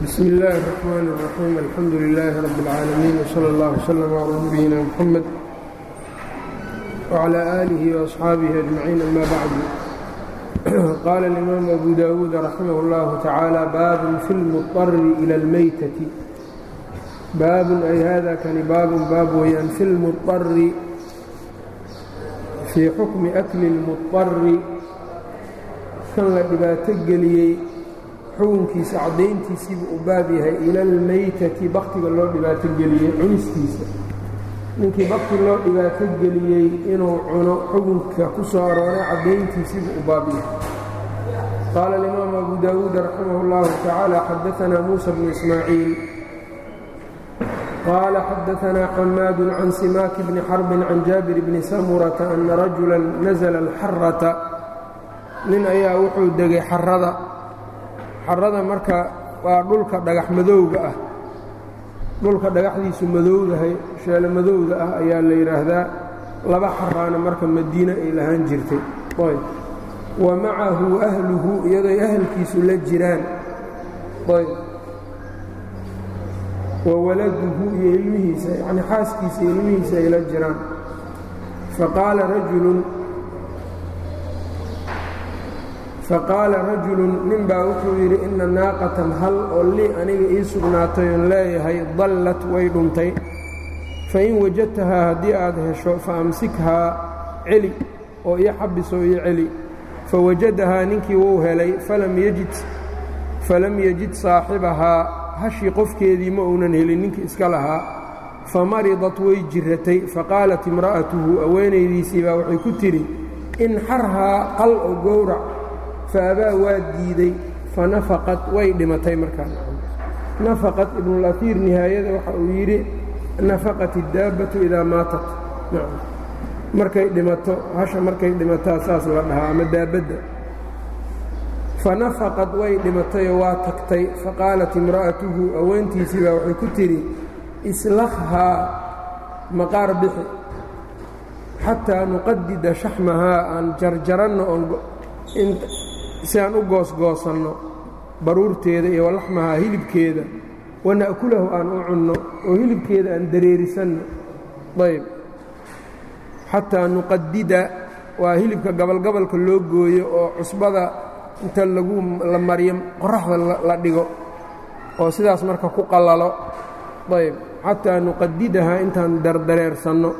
bsm اllh الرحmn الرaxيim alxamdu لlh rb العaalamiin wslى اllah وslm عlى nabiyina mxamed وعlى آlih وأصxaabih أجmaciin ama bعd qaala الإimaam abu dawuud raximah اllah tacaalى baabun fi اlmuطari ilى اlmeytati baabun ay hada kani baabun baab weyaan fi اlmuطari fii xukmi akli اlmuطari kan la dhibaato geliyey xukunkiisa caddayntiisiibu u baab yahay ila almeytati baktiga loo dhibaato geliyey cunistiisa ninkii bakti loo dhibaato geliyey inuu cuno xukunka ku soo arooray caddayntiisiibu u baab yahay qaala alimaamu abu daawuud raximah اllahu tacaala xadaanaa muusa bnu ismaaciil qaala xadaanaa xamaadu can simaaki bni xarbin can jaabir bni samurata ana rajula nasla alxarata nin ayaa wuxuu degay xarada xarada marka waa dhulka dhagax madowga ah dhulka dhagaxdiisu madowdahay sheelo madowda ah ayaa la yidhaahdaa laba xaraana marka madiine ay lahaan jirtay ayb wa macahu ahluhu iyadoy ahalkiisu la jiraan ayb wa waladuhu iyo ilmihiisa yacnii xaaskiisa iyo ilmihiisa ay la jiraan faqaala rajulun faqaala rajulun nin baa wuxuu yidhi inna naaqatan hal oo lii aniga ii sugnaatay oon leeyahay dallat way dhuntay fain wajadtahaa haddii aad hesho fa amsikhaa celi oo ii xabisoo ii celi fawajadahaa ninkii wuu helay falam yajid saaxibahaa hashii qofkeedii ma uunan helin ninkii iska lahaa famaridat way jirratay faqaalat imra'atuhu aweenaydiisii baa waxay ku tidhi inxarhaa qal oo gowrac faabaa waa diiday fanafaqad way dhimatay markaa nafaqat ibnulatiir nihaayada waxa uu yidhi nafaqat iddaabbatu idaa maatat markay dhimato hasha markay dhimataa saas la dhahaa ama daabadda fanafaqad way dhimatayoo waa tagtay faqaalat imra'atuhu aweentiisii baa waxay ku tidhi islakhaa maqaar bixi xataa nuqadida shaxmahaa aan jarjaranno oon si aan u goosgoosanno baruurteeda iyo walaxmahaa hilibkeeda wana'kulahu aan u cunno oo hilibkeeda aan dareerisanno ayb xataa nuqadida waa hilibka gabalgabalka loo gooyo oo cusbada inta lagu la mariyo qoraxda la dhigo oo sidaas marka ku qallalo ayb xataa nuqadidahaa intaan dardareersanno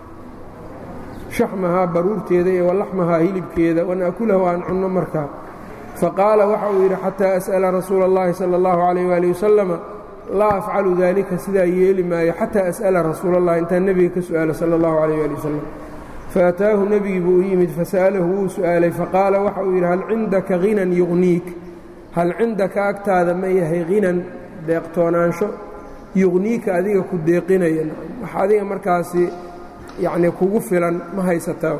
shaxmahaa baruurteeda iyo walaxmahaa hilibkeeda wana'kulahu aan cunno markaa faqaala waxa uu yidhi xataa as'ala rasuula اllahi salى اllahu calayh waali wasalama laa afcalu daalika sidaa yeeli maayo xataa as'ala rasuula اllahi intaan nebiga ka su'aalo sala اllahu calayh waali wasalam faataahu nebigii buu u yimid fasa'alahu wuu su'aalay faqaala waxa uu yidhi hal cindaka hinan yuqniik hal cindaka agtaada ma yahay hinan deeqtoonaansho yuqniika adiga ku deeqinaya wax adiga markaasi yacnii kugu filan ma haysataa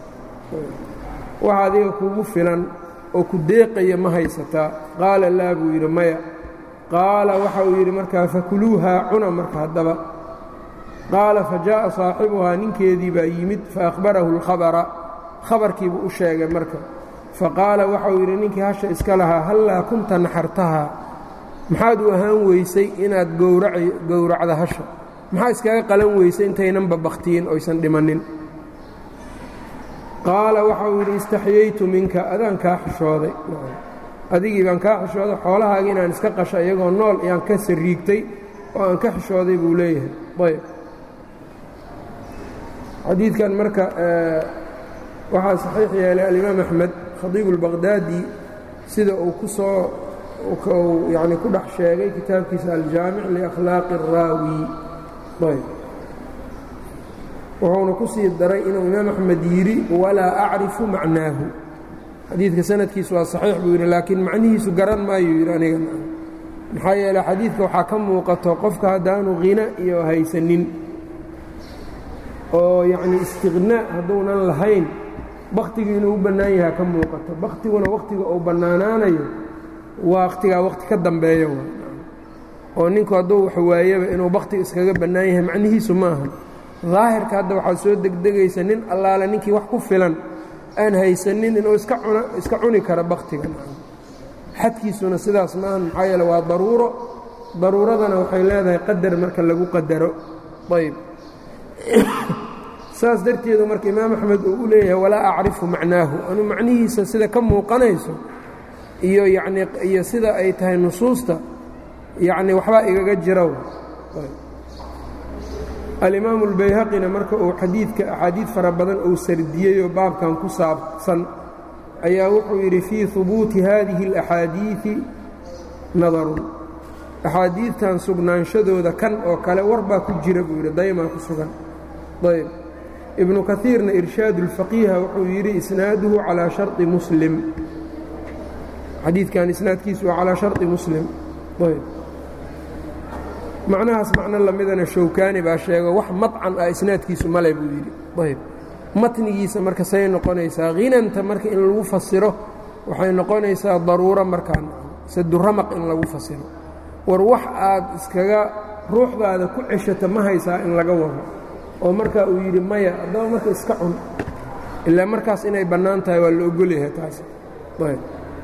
wax adiga kugu filan oo ku deeqaya ma haysataa qaala laa buu yidhi maya qaala waxa uu yidhi markaa fakuluuhaa cuna marka haddaba qaala fa jaa'a saaxibuhaa ninkeedii baa yimid faahbarahu اlkhabara khabarkiibuu u sheegay marka faqaala waxauu yidhi ninkii hasha iska lahaa hallaa kunta naxartahaa maxaad u ahaan weysay inaad gowracda hasha maxaa iskaga qalan weysay intaynanba bakhtiyin oysan dhimannin qaala waxa uu yidhi istaxyaytu minka adaan kaa xishooday adigii baan kaa xishooday xoolahaaga inaan iska qasho iyagoo nool ayaan ka sariigtay oo aan ka xishooday buu leeyahay ayb xadiidkan marka waxaa saxiix yeelay alimaam axmed khadiibu اlbaqhdaadi sida uu ku soo yani ku dhex sheegay kitaabkiisa aljaamic liakhlaaqi الraawi ayb wuxuuna ku sii daray inuu imaam axmed yidhi walaa acrifu macnaahu xadiidka sanadkiisu waa saxiix buu yidhi laakiin macnihiisu garan maayuu yidhi aniga maxaa yeele xadiidka waxaa ka muuqato qofka haddaanu khina iyo haysanin oo yacnii istiqnaa hadduunan lahayn bakhtigii inuu u bannaan yahaa ka muuqato bakhtiguna wakhtiga uu bannaanaanayo wakhtigaa wakhti ka dambeeya oo ninku hadduu wax waayaba inuu bakhtiga iskaga bannaan yahay macnihiisu ma aha daahirka hadda waxaa soo degdegaysa nin allaale ninkii wax ku filan aan haysanin inuu iska cuni karo bakhtiga xadkiisuna sidaas maahan maxaa yeele waa daruuro daruuradana waxay leedahay qadar marka lagu qadaro ayb saas darteedu marka imaam axmed uu u leeyahay walaa acrifu macnaahu anuu macnihiisa sida ka muuqanayso iyo yacnii iyo sida ay tahay nusuusta yacni waxbaa igaga jira alimaamu اlbayhaqina marka uu xadiidka axaadiid fara badan uu sardiyeyoo baabkan ku saabsan ayaa wuxuu yidhi fii hubuuti haadihi اlaxaadiiثi nadarun axaadiidtan sugnaanshadooda kan oo kale war baa ku jira buu yidhi daymaa ku sugan ayb ibnu kaiirna irshaad اlfaqiiha wuxuu yidhi isnaaduhu calaa sharطi muslim xadiidkan isnaadkiisu waa calaa sharطi muslim ayb macnahaas macno lamidana showkaani baa sheego wax madcan ah isnaadkiisu male buu yidhi ayb matnigiisa marka say noqonaysaa hinanta marka in lagu fasiro waxay noqonaysaa daruuro markaan saduramaq in lagu fasiro war wax aad iskaga ruuxdaada ku ceshata ma haysaa in laga wado oo markaa uu yidhi maya haddaba marka iska cun ilaa markaas inay bannaan tahay waa la ogolyahay taas ayb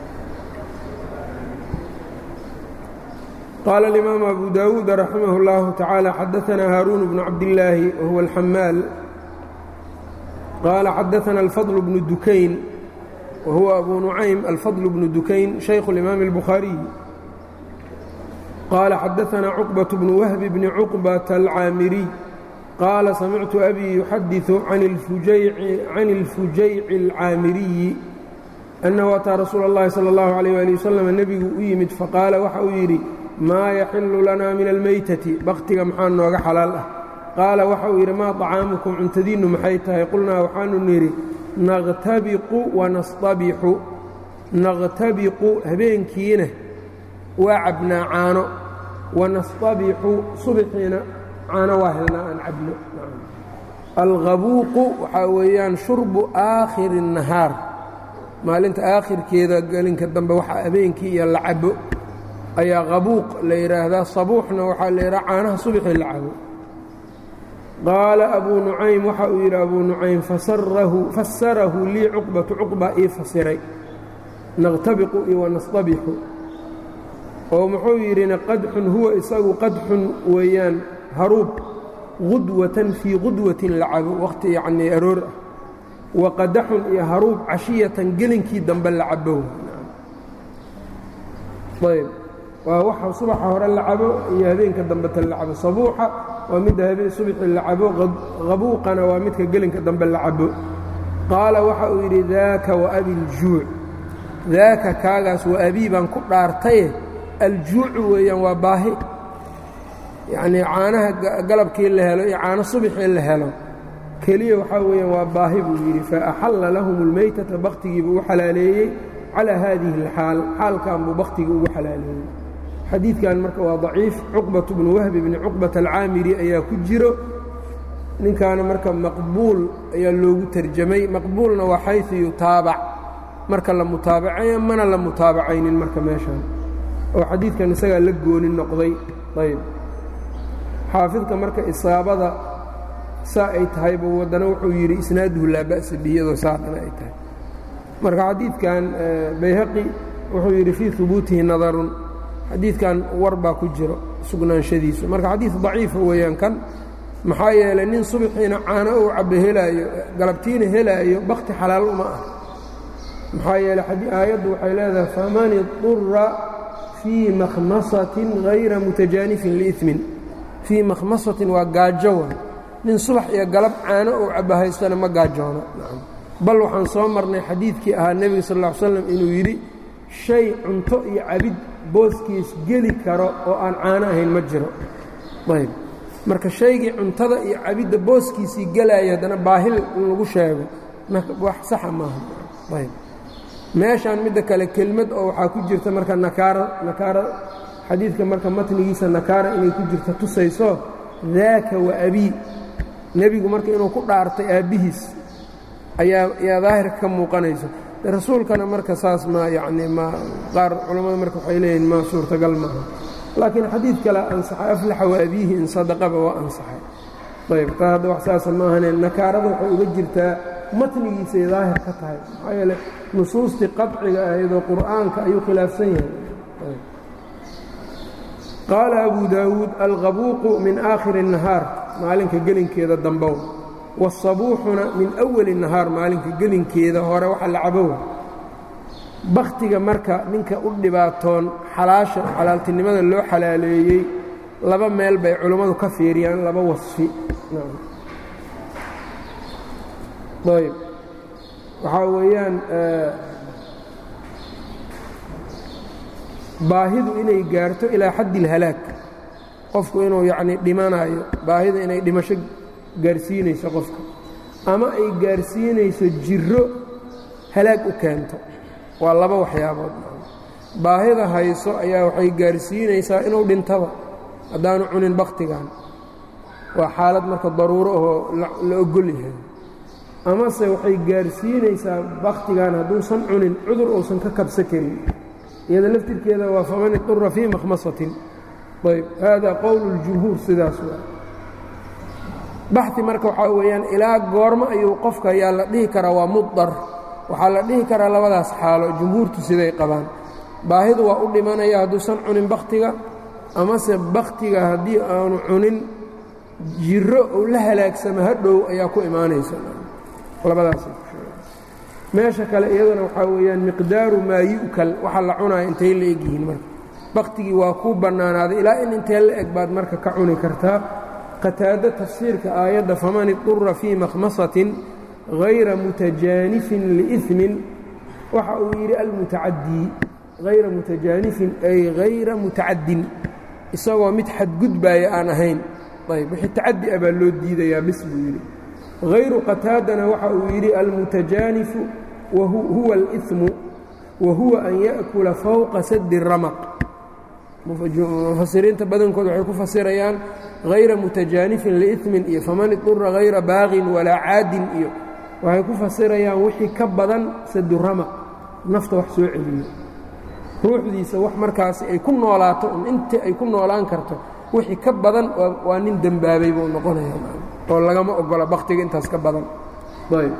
qال الإmام أbو dاود رحimه الله تaعالى xadثna hاrون بن cabdاللaahi وهuو الxmاal qال xadثna الفضل بن dukayn وhuوa أbو نuعaym الفضل بن dukayn شhayk الإmام البخhاaري qال xadثna cقبة بن وهب بن cقبة الcاamري qال samعت أbي يxadiث عن الفujayc الcاamiriyi أنhu أtىa rasuul الlahi slى الlaه عليه وaلي وsلم nebigu u yimid faqاala waxa uu yidhi maa yaxilu lanaa min almeytati bakhtiga maxaa nooga xalaal ah qaala waxa uu yidhi maa طacaamukum cuntadiinnu maxay tahay qulnaa waxaanu nidhi naqtabiqu wanastabixu naqtabiqu habeenkiina waa cabnaa caano wanastabixu subaxiina caano waa helnaa aan cabno alqabuuqu waxaa weeyaan shurbu aakhiri الnahaar maalinta aakhirkeeda gelinka dambe waxa habeenkii iyo la cabo ayaa qabuuq la yidhaahdaa sabuuxna waxaa la yidhaha caanaha subaxii la cabo qaala abuu nucaym waxa uu yidhi abuu nucaym fasarahu lii cuqbatu cuqba ii fasiray naqtabiqu iyo wanastabixu oo muxuu yidhina qadxun huwa isagu qadxun weeyaan haruub qudwatan fii qudwatin la cabo wakhti yacnii aroor ah wa qadaxun iyo haruub cashiyatan gelinkii dambe la cabo ayb waa waxa subaxa hore la cabo iyo habeenka dambeta la cabo sabuuxa waa midda habeen subaxii la cabo qabuuqana waa midka gelinka dambe la cabo qaala waxa uu yidhi daaka wa abiljuuc daaka kaagaas wa abii baan ku dhaartaye aljuucu weeyaan waa baahi yacnii caanaha galabkii la helo iyo caano subaxii la helo keliya waxaa weeyaan waa baahi buu yidhi fa axalla lahum اlmeytata bakhtigiibuu u xalaaleeyey calaa haadihi اlxaal xaalkan buu bakhtigii ugu xalaaleeyey xadiidkan marka waa daciif cuqbatu bnu wahbi bni cuqbata alcaamiri ayaa ku jiro ninkaana marka maqbuul ayaa loogu terjamay maqbuulna waa xayثu yutaabac marka la mutaabacayo mana la mutaabacaynin marka meeshan oo xadiidkan isagaa la gooni noqday ayb xaafidka marka isaabada saa ay tahay buu waddana wuxuu yidhi isnaaduhu laa ba'sa bihi iyadoo saadana ay tahay marka xadiidkan bayhaqi wuxuu yidhi fii hubuutihi nadarun xadiidkan war baa ku jiro sugnaanshadiisu marka xadiid daciifa weeyaan kan maxaa yeelay nin subaxiina caano uu cabbe helaayo galabtiina helaayo bakhti xalaal uma ah maxaa yeeley aayaddu waxay leedahay faman idura fii makhmasatin hayra mutajaanifin liimin fii makhmasatin waa gaajo wa nin subax iyo galab caano uu cabbo haystana ma gaajoono bal waxaan soo marnay xadiidkii ahaa nebiga sal ll ly slam inuu yidhi shay cunto iyo cabid booskiis geli karo oo aan caano ahayn ma jiro ayb marka shaygii cuntada iyo cabidda booskiisii gelaya haddana baahil in lagu sheego wax saxa maaha ayb meeshaan midda kale kelmad oo waxaa ku jirta marka nakaara nakaara xadiidka marka matnigiisa nakaara inay ku jirta tusayso daaka wa abii nebigu marka inuu ku dhaartay aabbihiis ayaa yaa daahirka ka muuqanayso rasuulkana marka saas ma yacni ma qaar culammada marka waxay leeyihin ma suurtagal maaha laakiin xadiid kale ansaxay aflaxa wa abiihi in sadaqaba waa ansaxay ayb taa hadda wax saasa maahane nakaarada waxay uga jirtaa matnigiisay daahir ka tahay maxaa yeele nusuustii qaciga ahaydoo qur'aanka ayuu khilaafsan yahay qaala abu daawuud alqabuuqu min aakhiri الnahaar maalinka gelinkeeda dambow wالsabuuxuna min awali الnahaar maalinka gelinkeeda hore waxa la cabowa bakhtiga marka ninka u dhibaatoon xalaasha xalaaltinimada loo xalaaleeyey laba meel bay culummadu ka fiiriyaan laba wasfi ayb waxaa weeyaan baahidu inay gaarto ilaa xaddi اlhalaag qofku inuu yacnii dhimanayo baahida inay dhimasho gaarsiinayso qofka ama ay gaarsiinayso jiro halaag u keento waa laba waxyaabood baahida hayso ayaa waxay gaarsiinaysaa inuu dhintaba haddaanu cunin bakhtigan waa xaalad marka daruuro ahoo la ogol yahay amase waxay gaarsiinaysaa bakhtigan hadduusan cunin cudur uusan ka kabsa karin iyada laftirkeeda waa faman idura fii makhmasatin ayb haadaa qowl اljumhuur sidaas waa baxi marka waxaa weeyaan ilaa goormo ayuu qofka ayaa la dhihi karaa waa mudar waxaa la dhihi karaa labadaas xaalo jumhuurtu siday qabaan baahidu waa u dhimanaya hadduusan cunin bakhtiga amase bakhtiga haddii aanu cunin jiro uu la halaagsamo hadhow ayaa ku imaanaysa labadaas meesha kale iyaduna waxaa weeyaan miqdaaru maa yu'kal waxa la cunaya intay la eg yihiin marka bakhtigii waa kuu bannaanaaday ilaa in intee la eg baad marka ka cuni kartaa qataado tafsiirka aayadda faman idura fii makhmasatin hayra mutajaanifin liimin waxa uu yidhi almutacadii hayra mutajaanifin ay hayra mutacaddin isagoo mid xadgudbaaya aan ahayn ayb wixii tacaddi ah baa loo diidayaa bis buu yidhi hayru qataadana waxa uu yidhi almutajaanifu huwa اlإimu wa huwa an yaأkula fowqa sadi ramaq mufasiriinta badankood waxay ku fasirayaan hayra mutajaanifin liimin iyo faman idura hayra baaqin walaa caadin iyo waxay ku fasirayaan wixii ka badan saduramaq nafta wax soo celiyo ruuxdiisa wax markaasi ay ku noolaato un intii ay ku noolaan karto wixii ka badan waa nin dembaabay buu noqonaya oo lagama ogola bakhtiga intaas ka badan ayb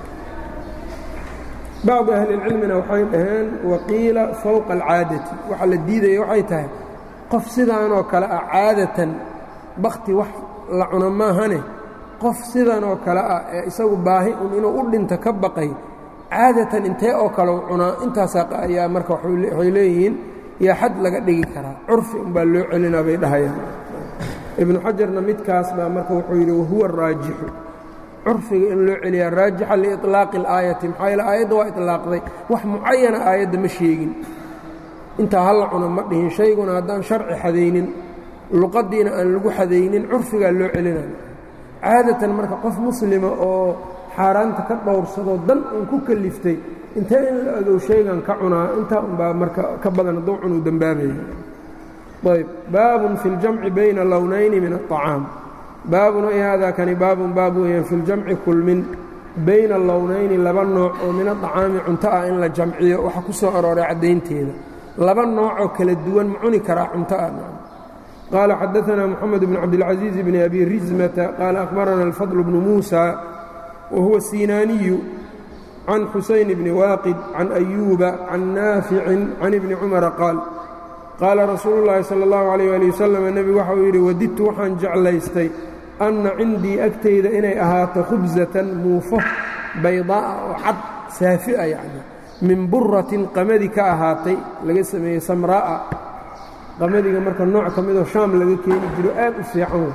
bacdi ahlilcilmina waxay dhaheen waqiila fowqa alcaadati waxa la diidaya waxay tahay qof sidaanoo kale ah caadatan bakhti wax la cuno maahane qof sidanoo kale ah ee isagu baahi un inuu u dhinto ka baqay caadatan intee oo kale u cunaa intaasaa ayaa marka waxay leeyihiin yaa xad laga dhigi karaa curfi unbaa loo celinaa bay dhahayaan ibnu xajarna midkaas baa marka wuxuu yidhi wahuwa raajixu curfiga in loo celiyaa raajixa liiطlaaqi اlaayati maxaa yaele aayadda waa iطlaaqday wax mucayana aayadda ma sheegin intaa hala cuno ma dhihin shayguna haddaan sharci xadaynin luqaddiina aan lagu xadaynin curfigaa loo celinaya caadatan marka qof muslima oo xaaraanta ka dhowrsadoo dan uun ku kaliftay intee in la ogow shaygan ka cunaa intaa unbaa marka ka badan hadduu cunuu dembaabaya ayb baabun fi اljamci bayna lownayni min الطacaam baabun ay haadaa kani baabun baab weeyaan fi ljamci kulmin bayna lownayni laba nooc oo min aطacaami cunto ah in la jamciyo waxa ku soo arooray caddaynteeda laba noocoo kala duwan ma cuni karaa cunto ah qaala xadaثna moxamed bn cabdilcaزiiz bni abi rizmata qaala akhbarana alfadl bnu muusa wa huwa sinaaniyu can xusayn bni waaqid can ayuuba can naaficin can ibni cumara qaal qaala rasuulu llaahi sala allahu calayh ali wasalam nebigu waxa uu yidhi wadidtu waxaan jeclaystay anna cindii agtayda inay ahaato khubsatan muufo baydaa'a oo cad saafi a yacni min buratin qamadi ka ahaatay laga sameeyey samraa'a qamadiga marka nooc ka midoo shaam laga keeni jiro aad u fiican wey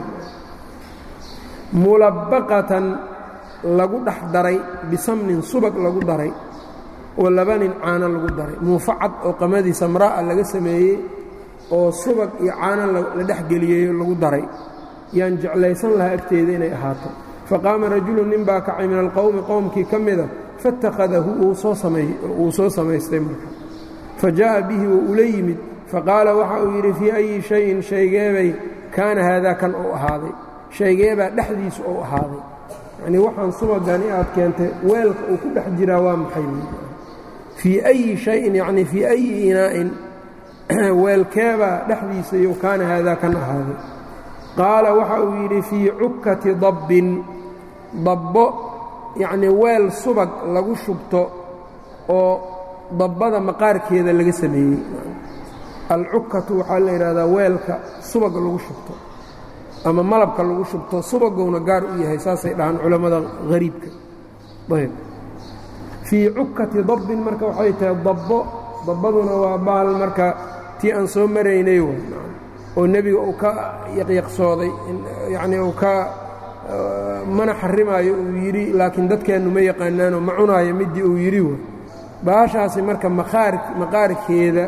mulabbaqatan lagu dhex daray bisamnin subag lagu daray oo labanin caano lagu daray muufo cad oo qamadii samraa'a laga sameeyey oo subag iyo caano la dhex geliyey lagu daray yaan jeclaysan lahaa agteeda inay ahaato faqaama rajulu nin baa kacay min alqowmi qowmkii ka mida faittakhadahu wuu soo samaystay marka fa jaa'a bihi wuu ula yimid faqaala waxa uu yidhi fii ayi shayin shaygeebay kaana haadaa kan uu ahaaday shaygeebaa dhexdiisu uu ahaaday yacnii waxaan subagani aad keentay weelka uu ku dhex jiraa waa maxay fii ayi shayin yacnii fii ayi inaa'in weelkeebaa dhexdiisayo kaana haadaa kan ahaaday qaala waxa uu yidhi fii cukkati dabbin dabbo yacnii weel subag lagu shubto oo dabbada maqaarkeeda laga sameeyey alcukatu waxaa la yidhahdaa weelka subaga lagu shubto ama malabka lagu shubto subagowna gaar u yahay saasay dhahaan culammada hariibka ayb fii cukati dabbin marka waxay tahay dabbo dabbaduna waa baal marka tii aan soo maraynay w oo nebiga uu ka yaqyaqsooday yacnii uu ka mana xarimaayo uu yidhi laakiin dadkeennu ma yaqaanaanoo ma cunaayo middii uu yidhi w baashaasi marka maqaarkeeda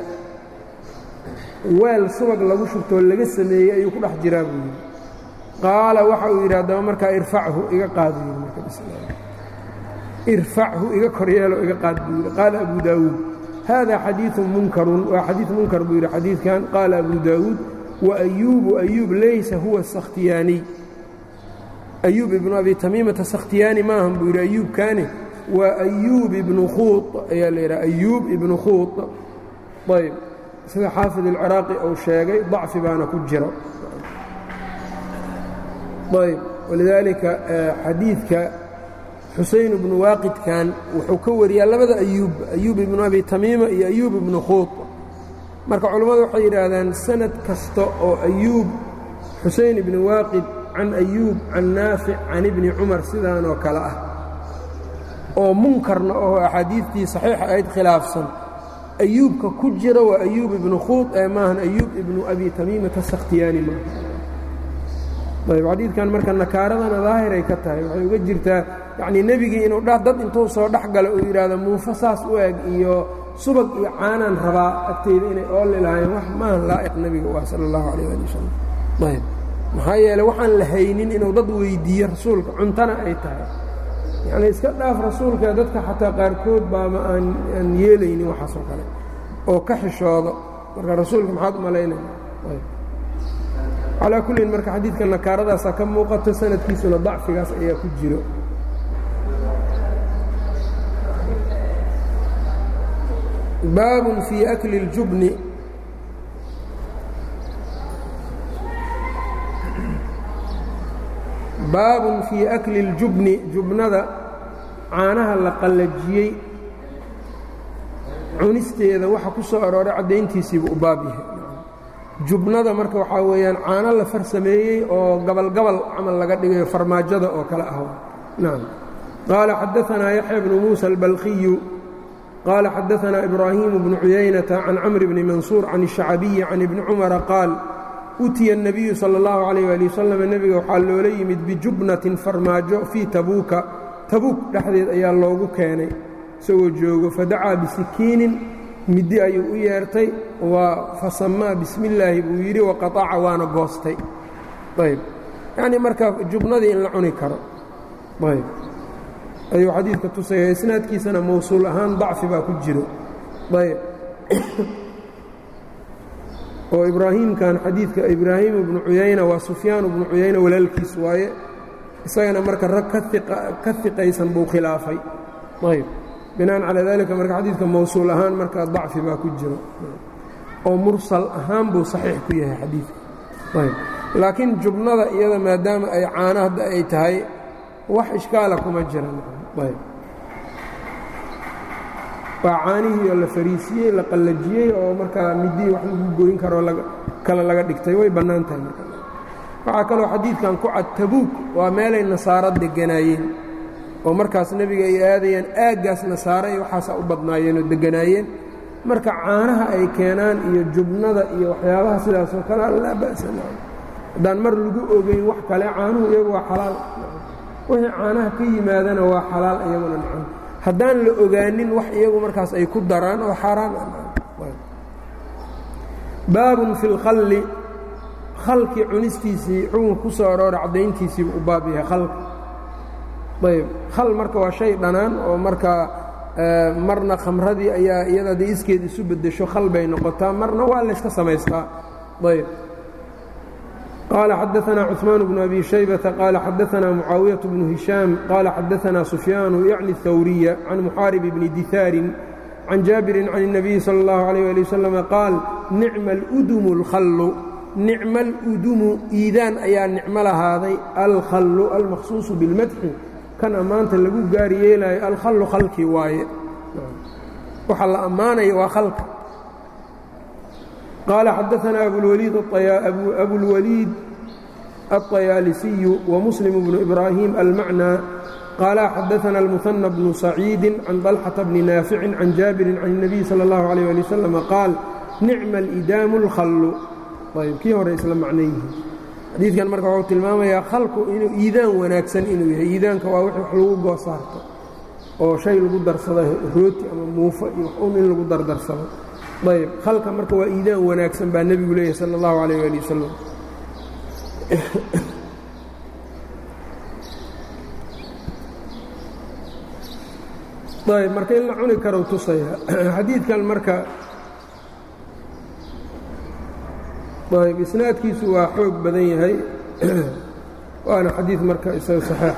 weel subag lagu shubtoo laga sameeyey ayuu ku dhex jiraa buu yidhi qaala waxa uu yidhi haddaba markaa irfachu iga qaad buu yidhi marka irfachu iga koryeelo iga qaad buu yidhi qaala abu daawuud hada xadiiثu munkarun waa xadiiث munkar buu yidhi xadiidkan qaala abu daawuud waayuubu ayuub laysa huwa sakhtiyaaniy ayuub ibnu abi tamiimata sakhtiyaani maahan buu yidhi ayuubkaani waa ayuub ibnu khuud ayaa la yidhaha ayuub ibnu khuud ayb sida xaafid alciraaqi uu sheegay dacfi baana ku jiro ayb walidaalika xadiidka xuseyn ibnu waaqidkan wuxuu ka wariyaa labada ayuub ayuub ibnu abi tamiima iyo ayuub ibnu khuud marka culammadu waxay yidhaahdaan sanad kasta oo ayuub xuseyn ibni waaqid can ayuub can naafic can ibni cumar sidaanoo kale ah oo munkarna oo axaadiidtii saxiixa ayd khilaafsan ayuubka ku jira waa ayuub ibnu khuud ee maahan ayuub ibnu abi tamiimata sakhtiyaani maaha ayb xadiidkan marka nakaaradana daahiray ka tahay waxay uga jirtaa yacnii nebigii inuu dha dad intuu soo dhex galo uu yidhaahdo muufo saas u eg iyo subag iyo caanaan rabaa agteyda inay ooli lahaayeen wax maahan laa'iq nebiga u ah sala allahu calayh ali wasalam ayb maxaa yeele waxaan la haynin inuu dad weyddiiyo rasuulka cuntana ay tahay yacnii iska dhaaf rasuulka dadka xataa qaarkood baama aan aan yeelaynin waxaasoo kale oo ka xishoodo marka rasuulka maxaad u malaynaya calaa kullin marka xadiidka nakaaradaasaa ka muuqato sanadkiisuna dacfigaas ayaa ku jiro baabun fii akli اljubni baabun fii akli اljubni jubnada caanaha la qallajiyey cunisteeda waxa ku soo arooray caddayntiisiibu u baab yahay jubnada marka waxaa weeyaan caano la farsameeyey oo gabalgabal camal laga dhigayo farmaajada oo kale ah nacam qaala xadaanaa yaxya bnu muusa albalkiyu qaala xadaanaa ibraahimu bnu cuyaynata can camri bni mansuur can الshacbiyi can ibni cumara qaal utiya الnabiyu salى اllahu عalayh ali wasalam nebiga waxaa loola yimid bijubnatin farmaajo fii tabuuka tabuuk dhexdeed ayaa loogu keenay isagoo joogo fadacaa bisikiinin middi ayuu u yeertay waa fasamaa bismi illaahi buu yidhi waqaaca waana goostay ayb yacnii marka jubnadii in la cuni karo ayb ayuu xadiidka tusaya isnaadkiisana mawsuul ahaan dacfi baa ku jiro ayb oo ibraahiimkan xadiidka ibraahiim ibnu cuyayna waa sufyaan ibnu cuyayna walaalkiis waaye isagana marka rag ka iqaysan buu khilaafay ayb binaan calaa dalika marka xadiidka mawsuul ahaan marka dacfi baa ku jiro oo mursal ahaan buu saxiix ku yahay xadiidka ayb laakiin jubnada iyada maadaama ay caano hadda ay tahay wax ishkaala kuma jiran ayb waa caanihii oo la fariisiyey la qallajiyey oo markaa midii wax lagu goyn karoo kale laga dhigtay way bannaan tahay marka waxaa kaloo xadiidkan ku cad tabuuk waa meelay nasaaro deganaayeen oo markaas nebiga ay aadayeen aaggaas nasaare iyo waxaasaa u badnaayeen oo deganaayeen marka caanaha ay keenaan iyo jubnada iyo waxyaabaha sidaasoo kale laa ba'sa haddaan mar lagu ogeyn wax kale caanuhu iyagu waa xalaal wixii caanaha ka yimaadana waa xalaal iyaguna nacan haddaan la ogaanin wax iyagu markaas ay ku daraan oo xaaraan baabun fi اlkhalli khalkii cunistiisii xukunka ku soo aroora caddayntiisiibu u baab yahay khalka ayb khal marka waa shay dhanaan oo markaa marna khamradii ayaa iyada dee iskeed isu beddesho khal bay noqotaa marna waa layska samaystaa ayb qaala xadaanaa cuثmaan bnu abi shaybata qaala xadaanaa mucaawiyaة bnu hishaam qaala xadaanaa sufyaanu yacni اhawriya can muxaarib bni dihaarin can jaabirin can الnabiyi salى اllahu عalيh ali wasalam qaal nicma اludumu اlkhallu nicma aludumu iidaan ayaa nicmo lahaaday alkhallu almaqsuusu biاlmadxi kan ammaanta lagu gaari yeelaayo alkhallu khalkii waaye waxa la ammaanaya waa khalka qaala xadaanaa abulwaliid الطyaalisiyu وmuslim bnu إbrahim almacnى qaala xadaana الmuثنى bnu saciidi can طalxaةa bni naafici can jaabiri can الnabiy salى اllahu عalيه ali wsلم qaal nicma اlidaamu اlkhallu ayb kii hore isla macno yihiin xadiidkan marka wuxuu tilmaamayaa khalku inuu iidaan wanaagsan inuu yahay iidaanka waa wix wax lagu goosaarto oo shay lagu darsado rooti ama muufo iyo wax un in lagu dardarsado ayb khalka marka waa iidaan wanaagsan baa nebigu leeyahay salى اllahu عalيه ali wasalam ayb marka in la cuni karo tusaya xadiidkan marka ayb isnaadkiisu waa xoog badan yahay waana xadiid marka isaga saxiix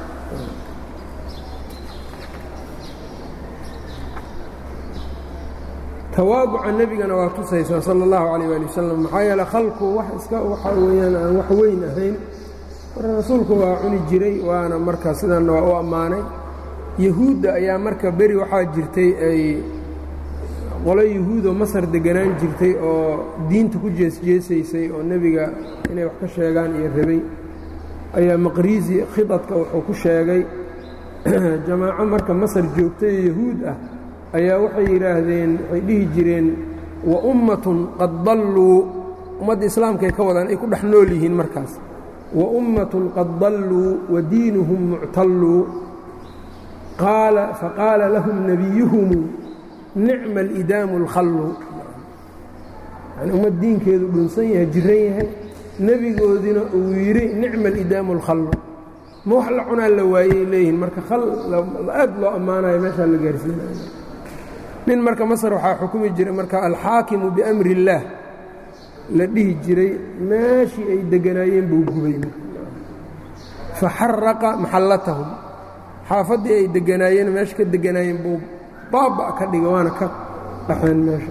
tawaaduca nebigana waa tusaysaa sala اllahu calayh ali wasalam maxaa yeele khalku wax iska waxa weeyaan aan wax weyn ahayn marka rasuulku waa cuni jiray waana marka sidanna waa u ammaanay yahuudda ayaa marka beri waxaa jirtay ay qolo yahuudoo masar deganaan jirtay oo diinta ku jeesjeesaysay oo nebiga inay wax ka sheegaan iyo rabay ayaa maqriisi khidadka wuxuu ku sheegay jamaaco marka masar joogtay oo yahuud ah ayaa waxay yidhaahdeen waxay dhihi jireen wa ummatun qad dalluu ummadda islaamkaay ka wadaan ay ku dhex nool yihiin markaas wa ummatun qad dalluu wa diinuhum muctalluu qaala faqaala lahum nebiyuhumu nicma alidaamu اlkhallu yani ummad diinkeedu dhunsan yahay jiran yahay nebigoodina uu yidhi nicma alidaamu اlkhallu ma wax la cunaa la waayey leeyihiin marka khal aad loo ammaanayo meeshaa la gaarsiinayo nin marka masar waxaa xukumi jiray marka alxaakimu biamri اllaah la dhihi jiray meeshii ay deganaayeen buu gubay faxaraqa maxallatahum xaafaddii ay deganaayeen meesha ka deganaayeen buu baaba ka dhiga waana ka dhaxeen meesha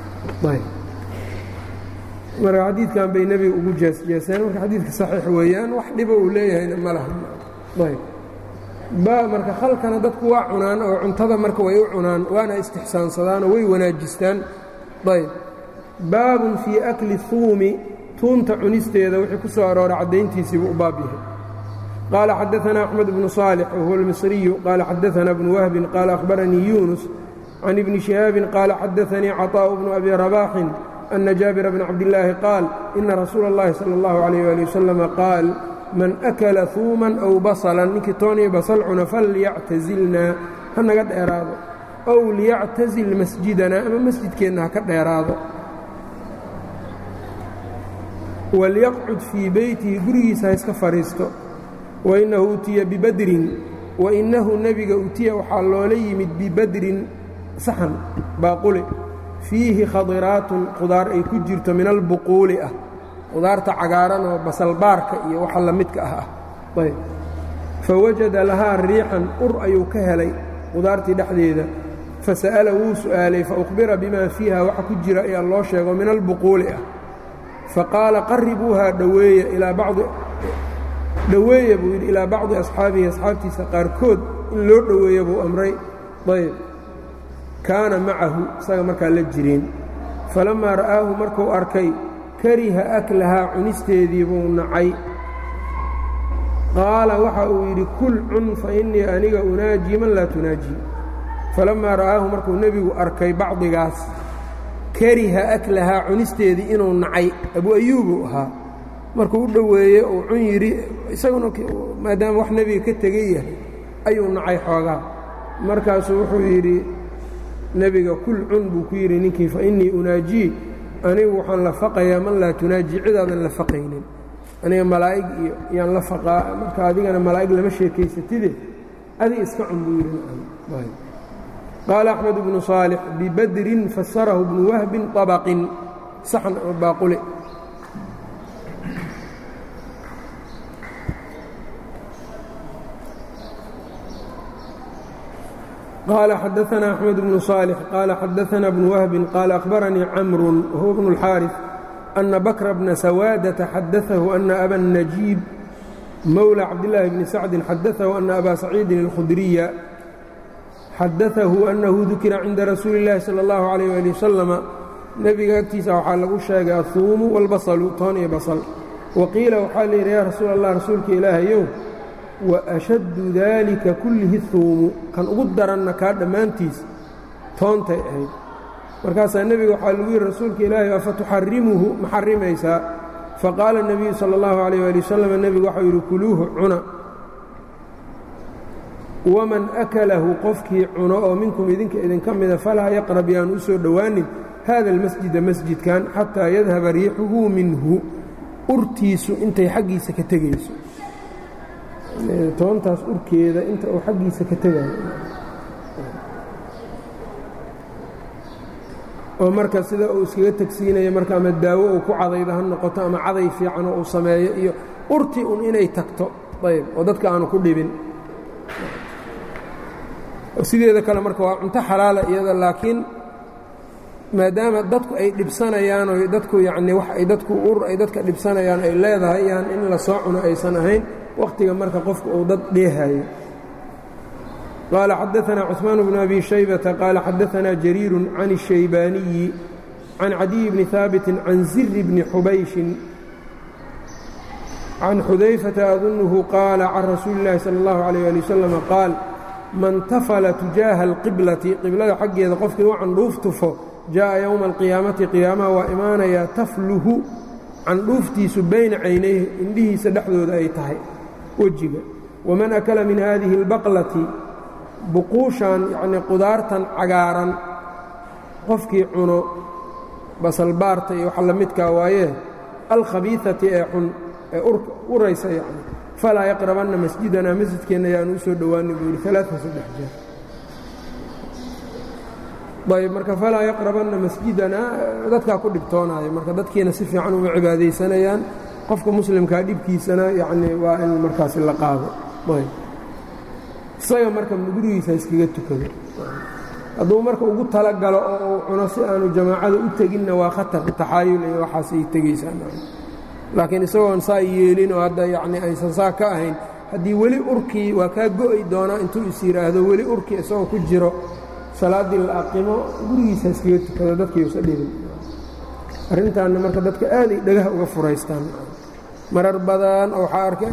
marka xadiidkan bay nebiga ugu jeesjeeseen marka xadiidka saxiix weeyaan wax dhibo uu leeyahayna ma laha ayb ba marka khalkana dadku waa cunaan oo cuntada marka way u cunaan waana istixsaansadaanoo way wanaajistaan ayb baabun fii akli huumi tuunta cunisteeda wixii ku soo arooray caddayntiisiibuu u baab yahay qaala xadaanaa axmed bnu saalix wahuwa almisriyu qaala xadaanaa bnu wahbin qaala akhbaranii yuunus can ibni shihaabin qaala xadaanii caطaa'u bnu abi rabaaxin ana jaabira bna cabdillaahi qaal ina rasuula اllahi salى اllahu alayh ali wasalama qaal man akala huuman aw basalan ninkii tooniyo basal cuna falyactazilnaa ha naga dheeraado ow liyactazil masjidanaa ama masjidkeenna ha ka dheeraado walyaqcud fii beytihi gurigiisa ha iska fadhiisto wainnahu utiya bibadrin wainnahu nebiga utiya waxaa loola yimid bibadrin saxan baaquli fiihi khadiraatun qudaar ay ku jirto min albuquuli ah qudaarta cagaaran oo basalbaarka iyo waxa la midka ah ah ayb fawajada lahaa riixan ur ayuu ka helay qudaartii dhexdeeda fasa'ala wuu su'aalay faukhbira bimaa fiiha waxa ku jira ayaa loo sheego min albuquuli ah faqaala qaribuuhaa dhoweeya ilaa bacdi dhoweeya buu yidhi ilaa bacdi asxaabihi asxaabtiisa qaarkood in loo dhoweeya buu amray ayb kaana macahu isaga markaa la jireen falammaa ra'aahu markuu arkay kariha aklahaa cunisteedii buu nacay qaala waxa uu yidhi kul cun fa innii aniga unaajii man laa tunaajii falammaa ra'aahu markuu nebigu arkay bacdigaas kariha aklahaa cunisteedii inuu nacay abu ayuubuu ahaa markuu u dhoweeye uu cun yidhi isaguna maadaama wax nebiga ka tegay yahay ayuu nacay xoogaa markaasuu wuxuu yidhi nebiga kul cun buu ku yidhi ninkii fa innii unaajii anigu waxaan la faqayaa man laa tunaajii cidaadan la faqaynin aniga malaa'ig iyo yaan la faqaa marka adigana malaa'ig lama sheekaysatide adi iska cun buu yidhi qaala axmed bnu saalix bibadrin fasarahu bnu wahbin طabaqin saxn oo baaqule qال xadaثna أحmed بن صالح qال xadaثna بن وهب qال أخbarnii cمر وهو بن الxاariث أنa بكر بنa سawاadة xadaثه أنa أbا النجيب mولى cabdاللahi بن سacد xadaثه أنa أbا سacيidi الkhudريa xadaثه أنhu dukira cinda rasuuli الlahi slى الlaه عليه aلي وsلم nebiga agtiisa waxaa lagu sheegay ahuumu wاlbasalu toon iyo basal wa qiila waxaa la yidhi yaa rasuul allah rasuulka ilaahayow wa ashaddu daalika kullihi huumu kan ugu daranna kaa dhammaantiis toontay ahayd markaasaa nebiga waxaa lagu yidhi rasuulka ilaahay afa tuxarimuhu ma xarimaysaa faqaala الnabiyu salى اllahu عalيyه ali wasalam nebigu waxau yidhi kuluuhu cuna waman akalahu qofkii cuno oo minkum idinka idinka mida falaa yaqrab yaanu u soo dhowaanin hada اlmasjida masjidkan xataa yadhaba riixuhu minhu urtiisu intay xaggiisa ka tegayso toontaas urkeeda inta uu xaggiisa ka tegayo oo marka sida uu iskaga tegsiinayo marka ama daawo uu ku cadayda ha noqoto ama caday fiicanoo uu sameeyo iyo urti un inay tagto ayb oo dadka aanu ku dhibin sideeda kale marka waa cunto xalaala iyada laakiin maadaama dadku ay dhibsanayaan oo dadku yacnii wax ay dadku ur ay dadka dhibsanayaan ay leedahay yaan in la soo cuno aysan ahayn wakhtiga marka qofku uu dad dheehayo qaala xadaثna cثmaan bnu abi shaybata qaala xadaثna jariiru can الshaybaaniyi can cadiy bni haabiti can ziri bni xubayshin can xudayfata adunuhu qaala can rasuuli اllahi salى اllahu عalيه ali wasalam qaal man tafala tujaaha alqiblati qiblada xaggeeda qofkii u candhuuf tufo jaaءa yowma alqiyaamati qiyaamaha waa imaanayaa tafluhu candhuuftiisu bayna caynayhi indhihiisa dhexdooda ay tahay wejiga waman akala min hadihi اlbaqlati buquushan yacnii qudaartan cagaaran qofkii cuno basalbaarta iyo waxa la midkaa waayee alkhabiiati ee xun ee uraysa yacni falaa yaqrabanna masjidanaa masjidkeenna yaanu u soo dhowaani buu yidhi alaaa saddex jeer ayb marka falaa yaqrabanna masjidanaa dadkaa ku dhibtoonaayo marka dadkiina si fiican uma cibaadaysanayaan qofka muslimkaa dhibkiisana yacnii waa in markaasi la qaado ayb isaga marka gurigiisa iskaga tukado hadduu marka ugu talagalo oo uu cuno si aanu jamaacada u teginna waa khatar taxaayul iyo waxaasay tegaysaa laakiin isagoon saa yeelin oo hadda yacnii aysan saa ka ahayn haddii weli urkii waa kaa go'i doonaa intuu is yidhaahdo weli urkii isagoo ku jiro salaaddii la aqimo gurigiisa iskaga tukado dadkiiusa dhibin arrintaanna marka dadka aaday dhagaha uga furaystaan marar badan oo waxaa arkay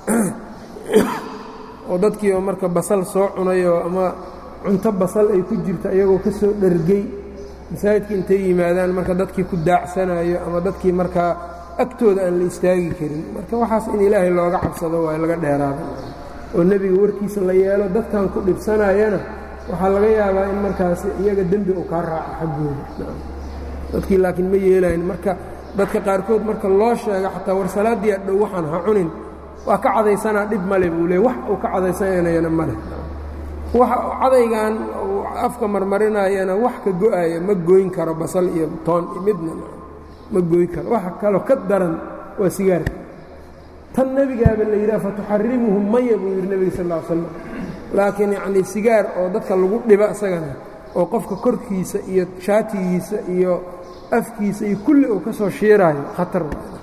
oo dadkiioo marka basal soo cunayoo ama cunto basal ay ku jirta iyagoo ka soo dhergey masaajidka intay yimaadaan marka dadkii ku daacsanayo ama dadkii markaa agtooda aan la istaagi karin marka waxaas in ilaahay looga cabsado waa laga dheeraada oo nebiga warkiisa la yeelo dadkan ku dhibsanayana waxaa laga yaabaa in markaas iyaga dembi uu kaa raaco xaggooda dadkii laakiin ma yeelayn marka dadka qaarkood marka loo sheego xataa war salaaddii adhow waxaan ha cunin waa ka cadaysanaa dhib male buu leey wax uu ka cadaysanayana ma leh waxa cadaygan uu afka marmarinayana wax ka go'aya ma goyn karo basal iyo toon midna ma goyn karo waxa kaloo ka daran waa sigaarka tan nebigaaba la yidhaha fatuxarimuhu maya buu yidhi nebiga sal ll ly slam laakiin yacnii sigaar oo dadka lagu dhiba isagana oo qofka korkiisa iyo shaatigiisa iyo afkiisa iyo kulli uu ka soo shiiraayo khatar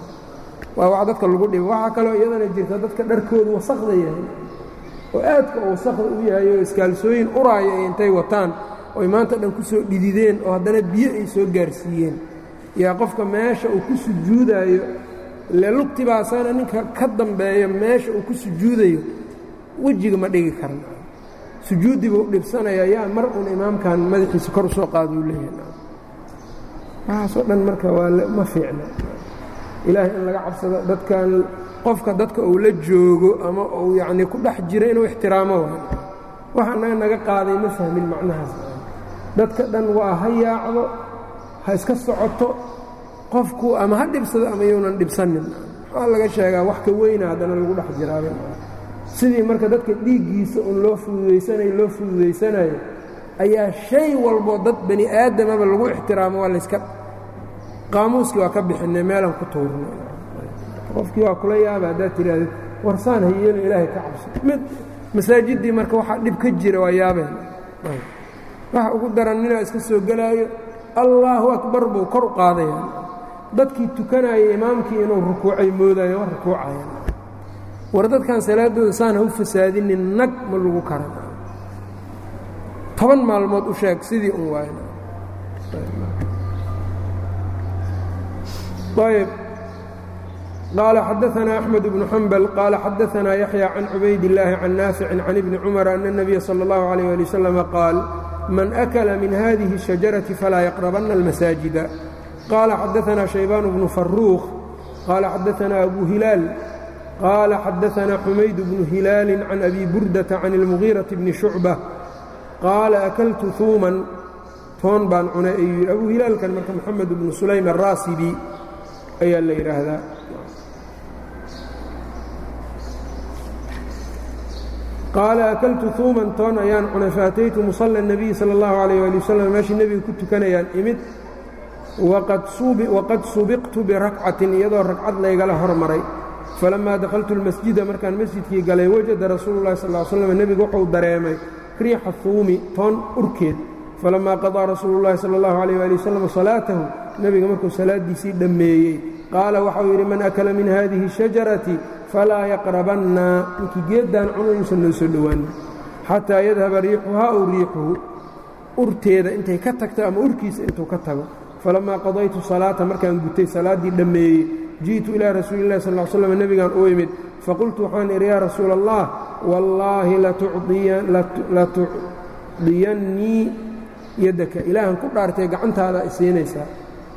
waa wax dadka lagu dhiba waxaa kaloo iyadana jirta dadka dharkoodu wasakda yahay oo aadka oo wasakda u yahay oo iskaalsooyin uraaya ay intay wataan oy maanta dhan ku soo dhidideen oo haddana biyo ay soo gaarsiiyeen yaa qofka meesha uu ku sujuudaayo ile lugtibaasaana ninka ka dambeeya meesha uu ku sujuudayo wejiga ma dhigi karan sujuuddii buu dhibsanaya yaa mar un imaamkan madaxiisa kor usoo qaaduu leeyahay waxaasoo dhan marka waa ma fiicna ilaahay in laga cabsado dadkan qofka dadka uu la joogo ama uu yacnii ku dhex jiro inuu ixtiraamo waay wax annaga naga qaaday ma fahmin macnahaas dadka dhan waa ha yaacdo ha iska socoto qofku ama ha dhibsado ama yuunan dhibsanin maxaa laga sheegaa wax ka weyna haddana lagu dhex jiraaba sidii marka dadka dhiiggiisa un loo fududaysanayo loo fududaysanayo ayaa shay walboo dad bani aadamaba lagu ixtiraamo waa layska qaamuuskii waa ka bixinay meelaan ku tuurnay qofkii waa kula yaaba haddaad tidhahdid warsaan ha yeelin ilaahay ka cabso mid masaajiddii marka waxaa dhib ka jira waa yaabeen waxa ugu daran ninaa iska soo gelaayo allaahu akbar buu kor u qaadaya dadkii tukanaya imaamkii inuu rukuucay moodayo waa rukuucaya war dadkan salaaddooda saan ha u fasaadinin nag ma lagu karan toban maalmood u sheeg sidii un waay ayb qaala xadaanaa axmed bnu xambal qaala xadaanaa yaxya can cubayd illaahi can naaficin can ibni cumar ana اnabiya sala اllahu alayh ali wasalam qaal man akala min hadihi الshajarati falaa yaqrabanna almasaajida qaala xadaanaa shaybaan bnu faruuq qaala xadaanaa abu hilaal qaala xadaanaa xumayd bnu hilaali can abi burdata can اlmugiiraةi bni shucba qaala akaltu huuman toon baan cunay ayuu yidhi abu hilaalkan marka moxamed bnu sulaym araasibi ayaa la yidhaahdaa qaala akaltu huuman toon ayaan cunay faataytu musalla الnabiyi salى اllahu alayh ali wasalam meeshii nebiga ku tukanayaan imid waqad subiqtu birakcatin iyadoo ragcad laygala hormaray falammaa dakhaltu اlmasjida markaan masjidkii galay wajada rasuulu اllahi sal l slam nebigu wuxuu dareemay riixa huumi toon urkeed falammaa qadaa rasuulu اllahi sala اllahu alayh ali wasalam salaatahu nebiga markuu salaaddiisii dhammeeyey qaala waxau yidhi man akala min hadihi الshajarati falaa yaqrabanna ninkii geeddaan cuno yuusan noo soo dhowaanin xataa yadhaba riixuhaa ow riixuhu urteeda intay ka tagto ama urkiisa intuu ka tago falammaa qadaytu salaata markaan gutay salaaddii dhammeeyey ji'tu ilaa rasuuli illahi sal l slam nebigaan u imid faqultu waxaan idhi yaa rasuula allah wallaahi latucdiyannii yaddaka ilaahan ku dhaartay gacantaada isiinaysaa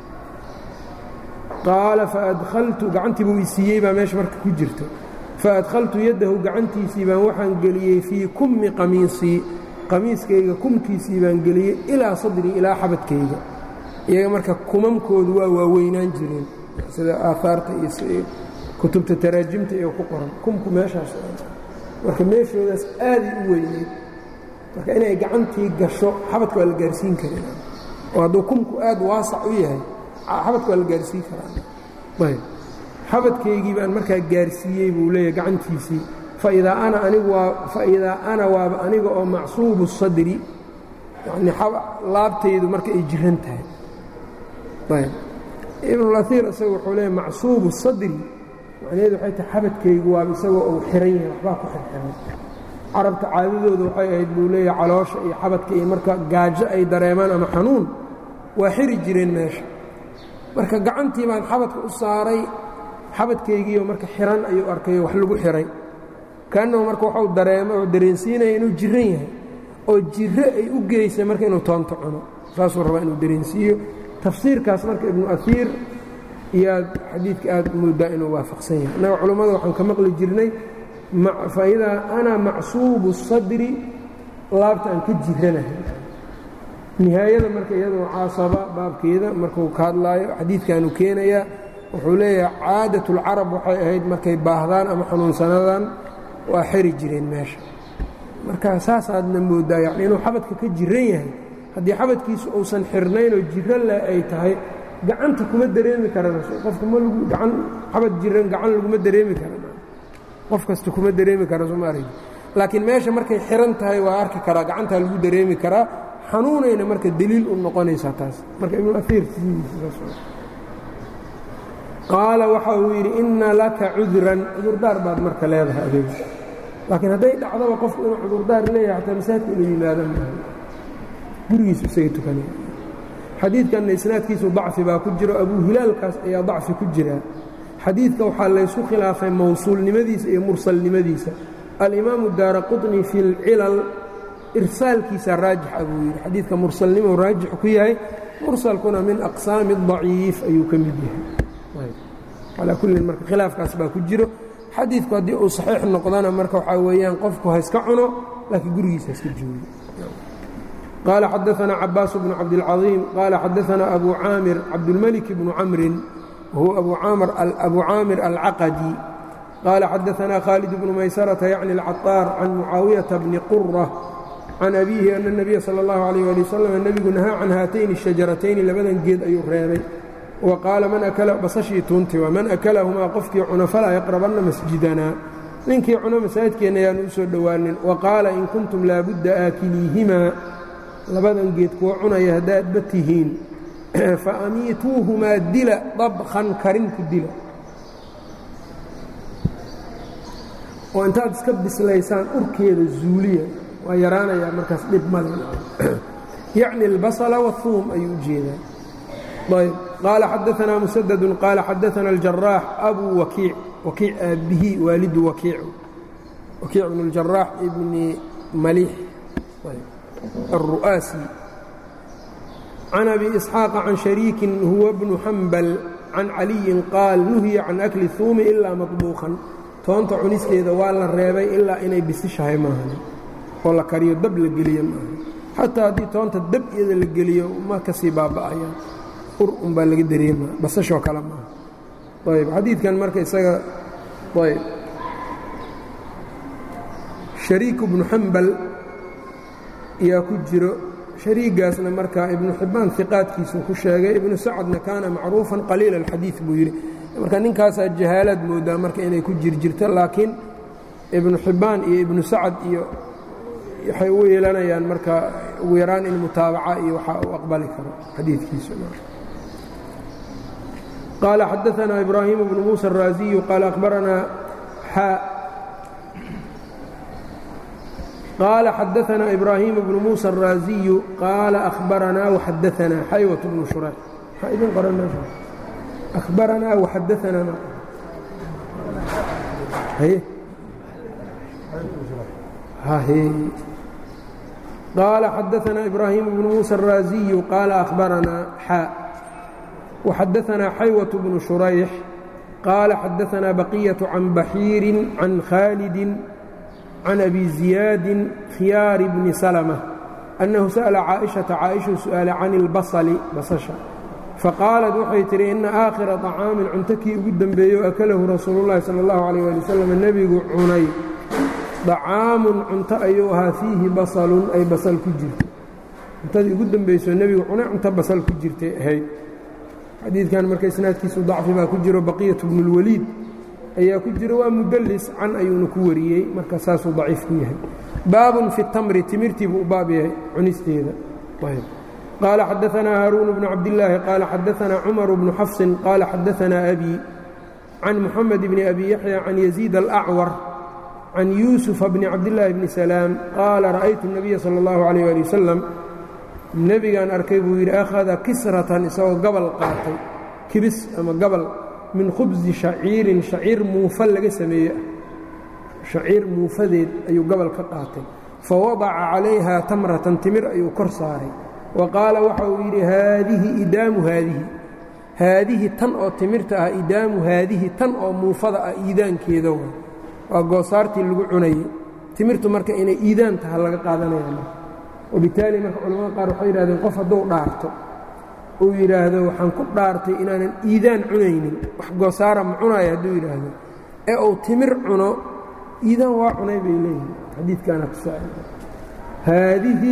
qaala faadhaltu gacantii buu isiiyey baa meesha marka ku jirta faadkhaltu yaddahu gacantiisii baan waxaan geliyey fii kummi qamiisii qamiiskayga kumkiisii baan geliyey ilaa sadrii ilaa xabadkayga iyaga marka kumamkoodu waa waaweynaan jireen sida aahaarta iyo kutubta taraajimta iyo ku qoran kumku meeshaas marka meeshoodaas aaday u weyneyd marka inay gacantii gasho xabadka waa la gaarsiin karin oo hadduu kumku aad waasac u yahay xabadka waa la gaarsiin karaa ayb xabadkaygii baan markaa gaarsiiyey buu leeyahy gacantiisii faidaa ana anigu waa faidaa ana waaba aniga oo macsuubu sadri yacnii laabtaydu marka ay jiran tahay ayb ibnulaiir isaga wuxuu leeyahy macsuubu sadri macnaheedu waxay tahay xabadkaygu waaba isagoo uu xiran yahay waxbaa ku xirxiran carabta caadadooda waxay ahayd buu leeyahay caloosha iyo xabadka iyo marka gaajo ay dareemaan ama xanuun waa xiri jireen meesha marka gacantii baan xabadka u saaray xabadkaygiioo marka xiran ayuu arkayo wax lagu xiray kaannahu marka waxuu dareema oo dareensiinaya inuu jiran yahay oo jiro ay u geysay marka inuu toonto cuno saasuu rabaa inuu dareensiiyo tafsiirkaas marka ibnu aiir iyaad xadiidka aad moodaa inuu waafaqsan yahay innaga culummada waxaan ka maqli jirnay faidaa ana macsuubu sadri laabta aan ka jiranahay nihaayada marka iyadoo caasaba baabkeeda markuu ka hadlaayo xadiidkaanu keenayaa wuxuu leeyahay caadatlcarab waxay ahayd markay baahdaan ama xanuunsanadaan waa xeri jireen meesha marka saasaadna moodaa yani inuu xabadka ka jiran yahay haddii xabadkiisu uusan xirnaynoo jiro leh ay tahay gacanta kuma dareemi karan qofka ma lagu gaan xabad jiran gacan laguma dareemi karan qof kasta kuma dareemi kara sooma arag laakiin meesha markay xiran tahay waa arki karaa gacantaa lagu dareemi karaa xanuunayna marka deliil u noqonaysaa taas marka ibnu aiir qaala waxa uu yidhi inna laka cudran cudurdaar baad marka leedahay adiga laakiin hadday dhacdaba qofku inuu cudurdaar leeyahay xataa masaajidka inuu yimaado maaha gurigiisu isaga tukanaya xadiidkanna isnaadkiisu dacfi baa ku jiro abuu hilaalkaas ayaa dacfi ku jira xadiidka waxaa laysu khilaafay mawsuulnimadiisa iyo mursalnimadiisa alimaamu daara quطni fi اlcilal irsaalkiisa raajixa buu yidhi xadiidka mursalnimo raajix ku yahay mursalkuna min aqsaami الضaciif ayuu ka mid yahay calaa kullin marka khilaafkaas baa ku jiro xadiidku haddii uu saxiix noqdana marka waxaa weeyaan qofku ha iska cuno laakiin gurigiisa iska joogo qaala xadaثna cabaas bnu cabdilcaظiim qaala xadaثna abu caamir cabdulmelik bnu camrin wahuwa abu caamir alcaqadi qaala xadaثna khaalid bnu maysarata yacni اlcaطaar can mucaawiyaةa bni qura can abiihi ana الnabiya salى اllahu عalيh ali wasalam nebigu nahaa can haatayni الshajaratayni labadan geed ayuu reebay wa qaala man akala basashii tuunti waa man akalahumaa qofkii cuno falaa yaqrabanna masjidanaa ninkii cuno masaajidkeenna ayaanu u soo dhowaanin wa qaala in kuntum laabudda aakiliihimaa labadan geed kuwa cunaya haddaadba tihiin fa amiituuhumaa dila dabkan karinku dila oo intaad iska bislaysaan urkeeda zuuliya waa yaraanayaa markaas dhib male yacni albasala wahuum ayuu u jeedaa ayb qaala xadaanaa musadadu qaala xadaana aljaraax abuu wakiic wakiic aabbihi waalidu wakiic wakiic bn اljaraax ibni maliix الru'aasi can abi isxaaqa can shariikin huwa bnu xambal can caliyin qaal nuhiya can akli huumi ilaa maطbuuqan toonta cuniskeeda waa la reebay ilaa inay bisishahay maahan oo la kariyo dab la geliyo maahan xataa haddii toonta dab iyada la geliyo ma kasii baaba'ayaan ur unbaa laga dareemaa basashoo kale maaha ayb xadiidkan marka isaga ayb shariik bnu xambal yaa ku jiro shariigaasna marka ibnu xibbaan iqaadkiisuu ku sheegay ibnu sacadna kaana macruufan qaliila alxadiid buu yidhi marka ninkaasaa jahaalaad moodaa marka inay ku jirjirto laakiin ibnu xibbaan iyo ibnu sacad iyo waxay u yeelanayaan marka ugu yaraan in mutaabaca iyo waxa uu aqbali karo xadiidkiisu qaala xadaanaa ibraahiim bnu muusa araasiyu qaala akhbaranaa xaa قال xdثna إbrاhيم بن موسى الrاaزي qال أخبرnaa وxadثnaa xaywة بن شhurيح mxaa idin qoran meeha أخbaranaa وxadثnaa qال xadثnaa إbrاhيم بن موسى الrاaزي qال أخبرnaa xا وxadثnaa xaywة بن شhurيح qال xadثnaa بقية عن بحيiر عن khالد can abi ziyaadin khiyaari bni salma annahu sa'ala caaئiشhaةa caaئishuu su'aala can اlbasli basasha faqaalat waxay tihi ina aakhira طacaamin cunto kii ugu dembeeyo akalahu rasuulu اllahi salى اllahu عalيه ali wasalam nebigu cunay طacaamun cunto ayuu ahaa fiihi basalun ay basal ku jirto cuntadii ugu dembayso nebigu cunay cunto basal ku jirtay ahayd xadiidkan marka isnaadkiisu dacfi baa ku jiro baqiyaة bnu اlwaliid ayaa ku jira waa mudlis can ayuuna ku wariyey marka saasuu daciif ku yahay baabun fi اtamri timirtii buu u baab yahay cunisteeda qaala xadaanaa haaruun bnu cabdillaahi qaala xadaanaa cumaru bnu xafsin qaala xadaanaa abi can muxamed bni abi yaxya can yaziid alacwar can yuusufa bni cabdillaahi bni salaam qaala ra'aytu الnabiya salى اllahu عalيh ali wasalam nebigaan arkay buu yidhi akhada kisratan isagoo gabal qaatay kibis ama gabal min khubsi shaciirin shaciir muufa laga sameeye ah shaciir muufadeed ayuu gobol ka qaatay fa wadaca calayhaa tamratan timir ayuu kor saaray wa qaala waxa uu yidhi haadihi idaamu haadihi haadihi tan oo timirta ah idaamu haadihi tan oo muufada ah iidaankeeda wa waa goosaartii lagu cunayey timirtu marka inay iidaan taha laga qaadanaya marka wabitaali marka culamada qaar waxay yidhahdeen qof hadduu dhaarto uu yidhaahdo waxaan ku dhaartay inaanan iidaan cunaynin wax goosaara ma cunaayo hadduu yidhaahdo ee uu timir cuno iidaan waa cunay bay leeyihin xadiidkaana tusaa haadihi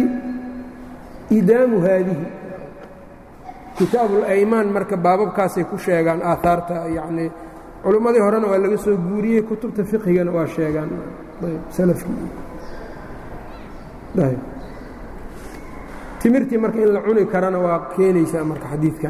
idaamu haadihi kitaabulaymaan marka baababkaasay ku sheegaan aahaarta yacnii culimmadii horena waa laga soo guuriyey kutubta fiqhigana waa sheegaan salafkii timirtii marka in la cuni karana waa keenaysaa marka xadiidkan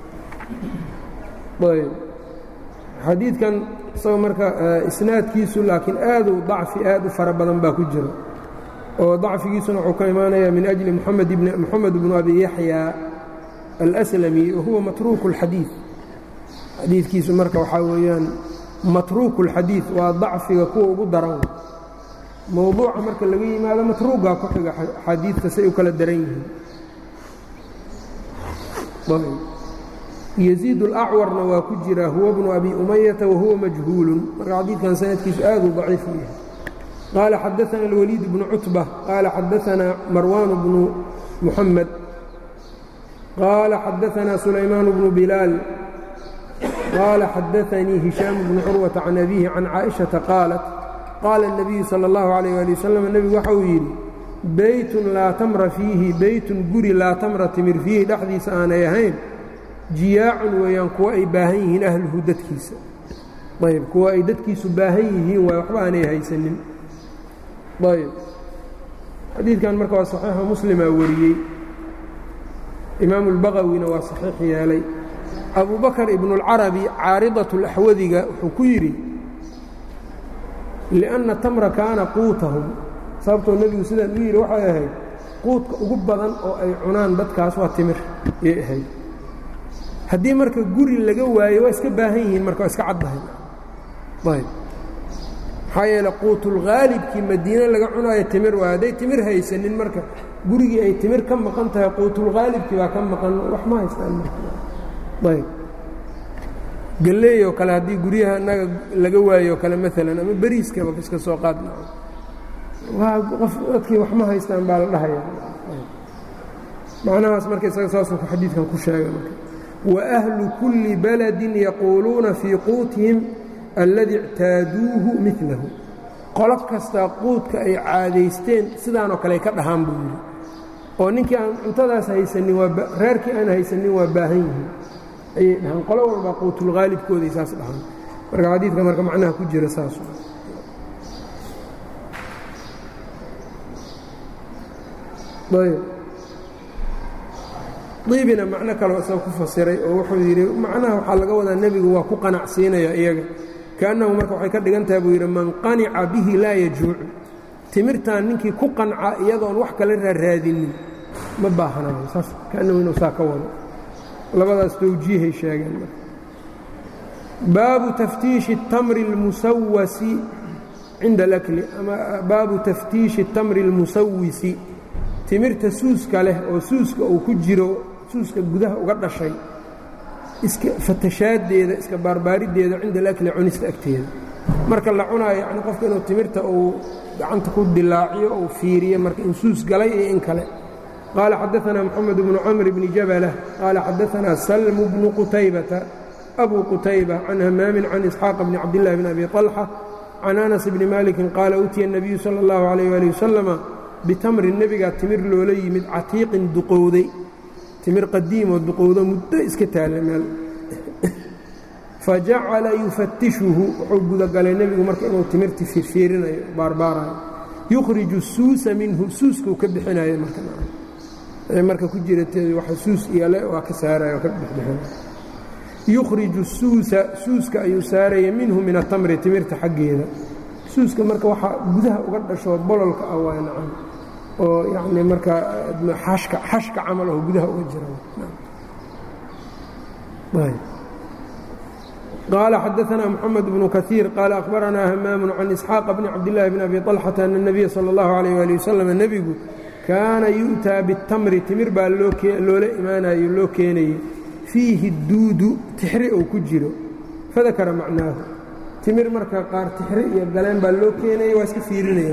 ayb xadiidkan isagoo marka isnaadkiisu laakiin aaduu dacfi aad u fara badan baa ku jira oo dacfigiisuna wuxuu ka imaanayaa min ajli moxamed bnu abi yaxya alslami wahuwa matruuku اlxadiid xadiidkiisu marka waxaa weeyaan matruuku اlxadiid waa dacfiga kuwa ugu daran mowduuca marka laga yimaado matruugaa ku xiga axaadiidta say u kala daran yihiin yaziid اlacwarna waa ku jira huwa bnu abi umayata wahuwa majhuulun marka xadiidkan sanadkiisu aaduu daciif u yahay qaala xadaana اlwaliid bnu cutba qaala xadaanaa marwaan bnu muxamed qaala xadaanaa sulaymaan bnu bilaal qaala xadaanii hishaam bnu curwata can abihi can caaئiشhaةa qaalat qaala الnabiyu salى اllahu عalيh ali wasalam nebigu waxa uu yidhi beytun laa tamra fiihi beytun guri laa tamra timir fiihi dhexdiisa aanay ahayn jiyaacun weeyaan kuwa ay baahan yihiin ahluhu dadkiisa ayb kuwa ay dadkiisu baahan yihiin waay waxba aanay haysanin ayb xadiidkan marka waa saxiixo muslimaa wariyey imaamu اlbaqawina waa saxiix yeelay abu bakr ibnu اlcarabi caaridaة اlaxwadiga wuxuu ku yidhi liأnna tamra kaana quutahum sababtoo nebigu sidaan u yidhi waxay ahayd quudka ugu badan oo ay cunaan dadkaas waa timir yay ahayd haddii marka guri laga waayo waa iska baahan yihiin marka waa iska caddahay ayb maxaa yeele quutulghaalibkii madiine laga cunaayo timir waay hadday timir haysanin marka gurigii ay timir ka maqan tahay quutulghaalibkii baa ka maqan wax ma haystaan ayb galleeyoo kale haddii guryaha annaga laga waayo kale maalan ama beriiskaba iska soo qaadna waa qof dadkii wax ma haystaan baa la dhahaya macnahaas marka isaga saasuu xadiidkan ku sheegay marka waahlu kulli baladin yaquuluuna fii quutihim alladii ictaaduuhu milahu qolo kastaa quudka ay caadaysteen sidaanoo kale ay ka dhahaan buu yidhi oo ninkii aan cuntadaas haysanin waa reerkii aan haysanin waa baahan yihiin ayay dhahaan qolo walbaa quutulghaalibkooday saas dhahaan marka xadiidka marka macnaha ku jira saas ayb diibina macno kaleo isaga ku fasiray oo wuxuu yidhi macnaha waxaa laga wadaa nebigu waa ku qanacsiinaya iyaga kaannahu marka waxay ka dhigan tahay buu yidhi man qanica bihi laa yajuucu timirtan ninkii ku qanca iyadoon wax kale raaraadinin ma baahanayo saas kaannahu inuu saa ka wado labadaas tawjiihay sheegeen baabu taftiishi اtamri اlmusawasi cinda alakli ama baabu taftiishi اtamri اlmusawisi timirta suuska leh oo suuska uu ku jiro suuska gudaha uga dhashay iska fatashaaddeeda iska baarbaariddeeda cinda alakli cunista agteeda marka la cunaayo yacni qofka inuu timirta uu gacanta ku dilaaciyo uu fiiriyo marka in suus galay iyo in kale qaala xadaanaa moxamed bnu camr bni jabalah qaala xadaanaa salmu bnu qutaybata abu qutayba can hamaamin can isxaaqa bni cabdillahi bni abi طalxa can anas bni malikin qaala utiya الnabiyu salى اllahu alayh ali wasalama bitamrin nebigaa timir loola yimid catiiqin duqowday timir qadiimoo duqowdo muddo iska taalla meel fajacala yufatishuhu wuxuu gudagalay nebigu marka inuu timirti fiirfiirinayo baarbaarayo yukhriju suusa minhu suuskuu ka bixinayo marmarka ku jira waxa suus iyole waa ka saaraya oo ka bixbixinay yukhriju suusa suuska ayuu saaraya minhu min atamri timirta xaggeeda suuska marka waxaa gudaha uga dhasho bololka ah waa nacan oo yacni marka xashka xashka camal oo gudaha uga jira qaala xadaanaa moxamed bnu kaiir qaala akhbaranaa hamaamu can isxaaqa bni cabdillaahi bni abi طalxata ana الnabiya salى اllahu alayh ali wasalam nebigu kaana yu'taa bitamri timir baa loola imaanayo loo keenayey fiihi duudu tixri uu ku jiro fadakara macnaahu timir marka qaar tixri iyo galeen baa loo keenaya waa iska fiirinaya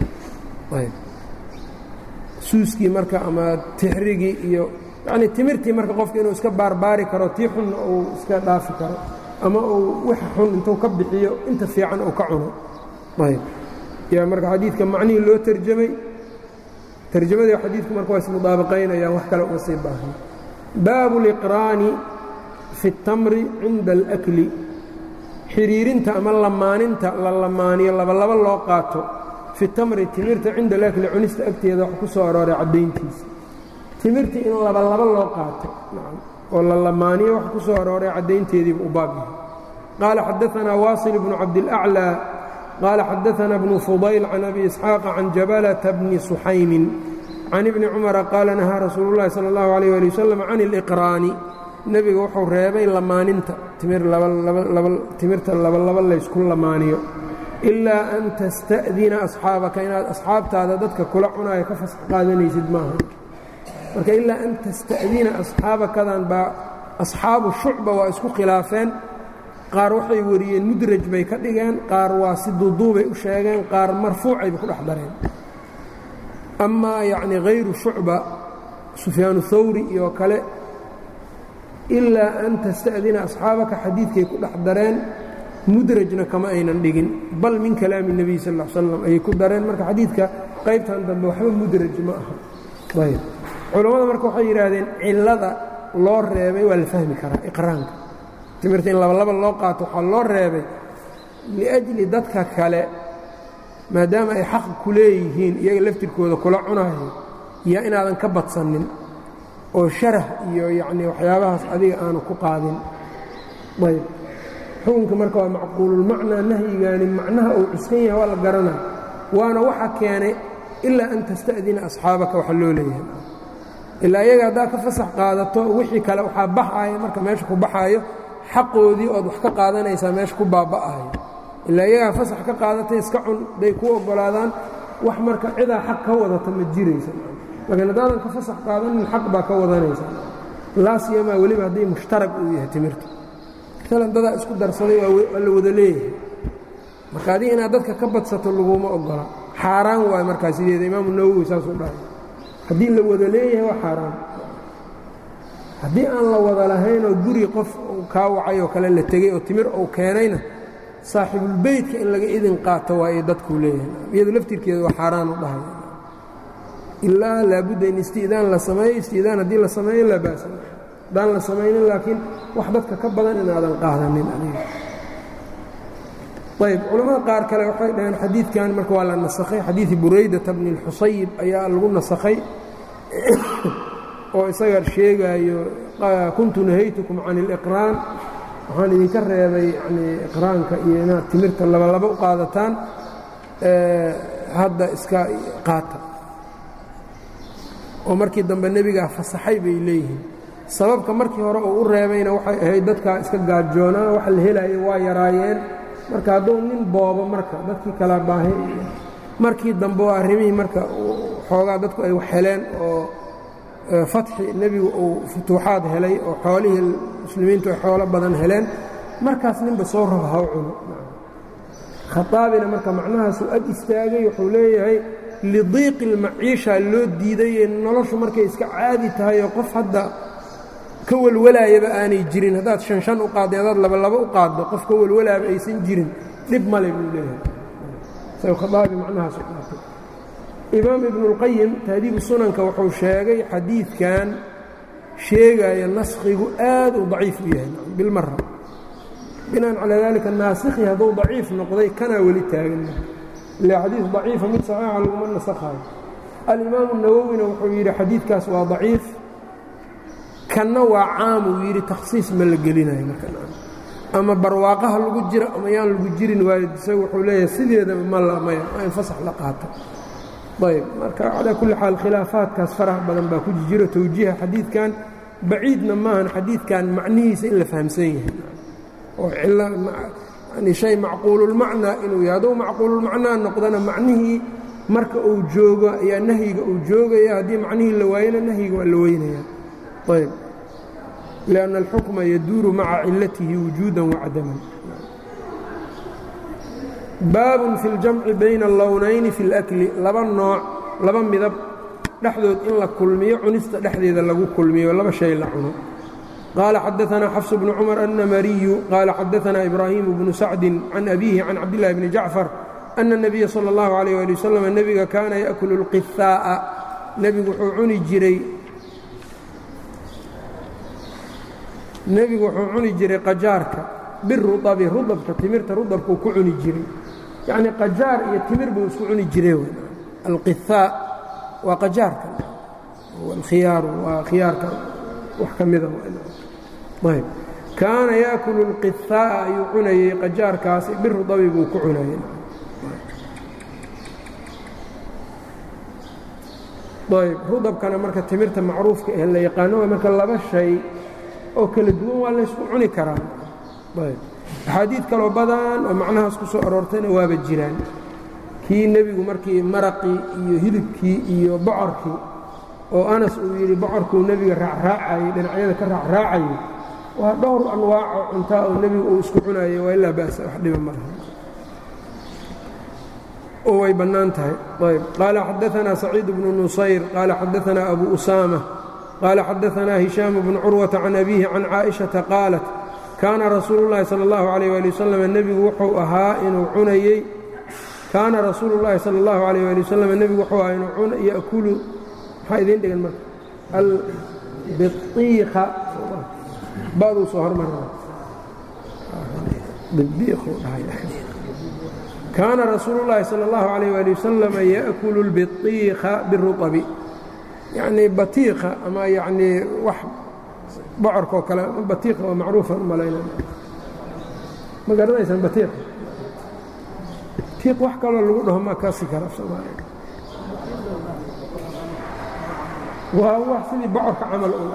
marsuuskii marka ama tixrigii iyo yanii timirtii marka qofka inuu iska baarbaari karo tii xunna uu iska dhaafi karo ama uu wax xun intuu ka bixiyo inta fiican uu ka cuno ayb yaa marka xadiidka macnihii loo terjamay terjamadii xadiidku marka waa ismudaabaqaynayaan wax kale uma sii baahan baabu liqraani fi اtamri cinda alakli xiriirinta ama lamaaninta la lamaaniyo labalaba loo qaato fi tamri timirta cinda alakli cunista agteeda wax ku soo arooray caddayntiisa timirta in labalaba loo qaato oo la lamaaniyo wax ku soo arooray caddaynteediiba u baab yahay qaala xadaanaa waasil bnu cabdilaclىa qaala xadaanaa bnu fudayl can abi isxaaqa can jabalata bni suxaymin can ibni cumara qaala nahaa rasuulu llahi sala اllahu alayh ali wasalam can اliqraani nebiga wuxuu reebay lamaaninta timirta labalaba laysku lamaaniyo ilaa an tasta'dina asxaabaka inaad asxaabtaada dadka kula cunaayo ka fasax qaadanaysid maaha marka ilaa an tasta'dina asxaabakadan baa asxaabu shucba waa isku khilaafeen qaar waxay wariyeen mudraj bay ka dhigeen qaar waa si duuduubay u sheegeen qaar marfuucayba ku dhex dareen amaa yacni hayru shucba sufyaanu hawri iyo kale ilaa an tasta'dina asxaabaka xadiidkay ku dhex dareen mudrajna kama aynan dhigin bal min kalaami الnebiy sal ا slam ayay ku dareen marka xadiidka qaybtan dambe waxba mudraj ma aha ayb culammada marka waxay yidhaahdeen cillada loo reebay waa la fahmi karaa iqraanka timirta in labalaba loo qaato waxaa loo reebay liأjli dadka kale maadaama ay xaq ku leeyihiin iyaga laftirkooda kula cunayo yaa inaadan ka badsanin oo sharah iyo yacni waxyaabahaas adiga aanu ku qaadin ayb xukunka marka waa macquululmacnaa nahyigaani macnaha uu cuskan yahay waa la garanaya waana waxa keenay ilaa an tasta'dina asxaabaka waxa loo leeyahay ilaa iyaga haddaad ka fasax qaadato wixii kale waxaa baxaaya marka meesha ku baxaayo xaqoodii ood wax ka qaadanaysaa meesha ku baaba'ayo ilaa iyagaa fasax ka qaadatay iska cun bay ku oggolaadaan wax marka cidaa xaq ka wadata ma jiraysa laakiin haddaadan ka fasax qaadanin xaq baa ka wadanaysa laasiyamaa weliba haddii mushtarag uu yahay timirta maalan dadaa isku darsaday waa la wada leeyahay marka adiga inaad dadka ka badsato laguma oggola xaaraan waayo markaa sideeda imaamu nawowi saasuu dhahay haddii la wada leeyahay waa xaaraan haddii aan la wada lahaynoo guri qof kaa wacay oo kale la tegey oo timir uu keenayna saaxibulbeytka in laga idin qaato waa ay dadkuu leeyahay iyadu laftirkeeda waa xaaraan u dhahay ilaa laabudda in isti'daan la sameeyo isti'daan haddii la sameeyo laa ba'sa haddaan la samaynin laakiin wax dadka ka badan inaadan qaadanin adiga ayb culamada qaar kale waxay dhaheen xadiidkan marka waa la nasakhay xadiidi buraydata bni اlxusayib ayaa lagu nasakhay oo isaga sheegaayo kuntu nahaytukum can اliqraan waxaan idinka reebay yani iqraanka iyo inaad timirta labalaba u qaadataan hadda iska qaata oo markii dambe nebigaa fasaxay bay leeyihiin sababka markii hore uu u reebayna waxay ahayd dadkaa iska gaajoonaa waxa la helayo waa yaraayeen marka hadduu nin boobo marka dadkii kala baahi markii dambe oo arrimihii marka xoogaa dadku ay wax heleen oo fatxi nebigu uu futuuxaad helay oo xoolihii muslimiintu ay xoolo badan heleen markaas ninba soo raba ha u cuno khaaabina marka macnahaasuu ag istaagay wuxuu leeyahay lidiiqi اlmaciisha loo diidaye noloshu markay iska caadi tahay oo qof hadda ka welwalaayaba aanay jirin haddaad shan shan u qaaddo haddaad labalaba u qaaddo qof ka welwalaaba aysan jirin dhib male buu leeyahay khaabi macnahaasu qaatay imaam ibnuاlqayim tahdiibu sunanka wuxuu sheegay xadiidkan sheegaya naskhigu aad uu daciif u yahay bilmara binaan calaa dalika naasikhi hadduu daciif noqday kanaa weli taagan ila xadiid daciifa mid saxiixa laguma nasakhayo alimaamu nawowina wuxuu yidhi xadiidkaas waa daciif kanna waa caam uu yidhi takhsiis ma la gelinayo marka ama barwaaqaha lagu jira ama yaan lagu jirin waayo isaga wuxuu leeyahay sideedaba ma la maya waa in fasax la qaato ayb marka calaa kulli xaal khilaafaadkaas faraha badan baa ku jiro towjiiha xadiidkan baciidna maahan xadiidkan macnihiisa in la fahamsan yahay oo yani shay macquululmacnaa inuu yahay hadduu macquululmacnaa noqdana macnihii marka uu joogo ayaa nahyiga uu joogaya haddii macnihii la waayana nahyiga waa la weynaya ayb lianna alxukma yaduuru maca cilatihi wujuudan wacadaman baabun fi اljamci bayna allownayni fi اlakli laba nooc laba midab dhexdood in la kulmiyo cunista dhexdeeda lagu kulmiyo laba shay la cuno qaala xadaanaa xafs bnu cumar annamariyu qaala xadaanaa ibraahimu bnu sacdin can abiihi can cabdillahi bni jacfar ana الnabiya salى اllahu alayh ali wasalam nebiga kaana yaأkulu اlqihaa'a nebigu wuxuu cuni jiray nebigu wuxuu cuni jiray qajaarka biruabi rudabka timirta rudabkuu ku cuni jiray yacnii qajaar iyo timir buu isku cuni jiray alqihaa waa qajaarka alkhiyaaru waa khiyaarka wax ka mida ayb kaana yaakulu اlqihaa'a ayuu cunayey qajaarkaasi birudabi buu ku cunayay ayb rudabkana marka timirta macruufka eh la yaqaano waa marka laba shay oo kala duwan waa laysku cuni karaa ayb axaadiid kaloo badan oo macnahaas ku soo aroortayna waaba jiraan kii nebigu markii maraqii iyo hilibkii iyo bocorkii oo anas uu yidhi bocorkuu nebiga raacraacayey dhinacyada ka raacraacayay waa dhowr anwaacoo cuntaa oo nebigu uu isku cunayay waa ilaa ba'sa wax dhiba malaha oo way bannaan tahay ayb qaala xadaanaa saciid bnu nusayr qaala xadaanaa abu usaama qaala xadaanaa hishaam bnu curwata can abiihi can caaئiشhaةa qaalat kaana rasuulu اllahi salى اllahu عalيh ali wasalam nebigu wuxuu ahaa inuu cunayey kaana rasuulu اllahi salى اllahu عalيh ali wasalam nebigu wuxuu ahaa inuu yakulu maxaa idiin dhigan marka albiiqa baduu soo hormara kaana rasuulu اllahi salى اllahu عalيh ali wasalam yaأkulu اlbiiqa biruطbi yacnii batiiqa ama yacnii wax bocorkaoo kale batiiqa oo macruufan u malayna ma garanaysaan batiiqa batiiq wax kaloo lagu dhaho ma kasi kara af soomaaliya waa wax sidii bocorka camal un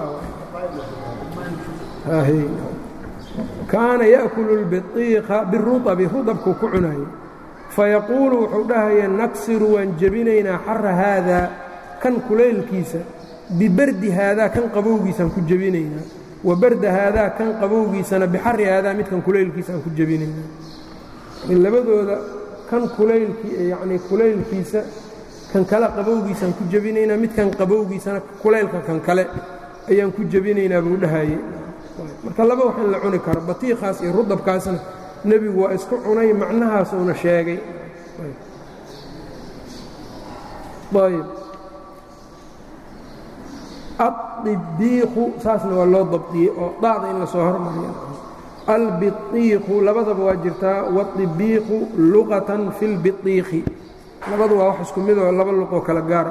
ah kaana ya'kulu اlbiطiiqa biruطbi rudabkuu ku cunayay fayaquulu wuxuu dhahaya naksiru waan jebinaynaa xara haadaa kan kulaylkiisa bibardi haadaa kan qabowgiisaan ku jebinaynaa wa barda haadaa kan qabowgiisana bixari haadaa midkan kulaylkiisa aan ku jebinaynaa labadooda kan kulaylkii yacnii kulaylkiisa kan kale qabowgiisaan ku jebinaynaa midkan qabowgiisana kulaylka kan kale ayaan ku jebinaynaa buu dhahayey marka laba wax in la cuni karo batiiqaas iyo rudabkaasna nebigu waa isku cunay macnahaas uuna sheegay ayb addibiiqu saasna waa loo dabdiyey oo dacda in la soo hormariyo albiiqu labadaba waa jirtaa wadibiiqu luqatan fi lbiiqi labadu waa wax isku midoo laba luqoo kala gaara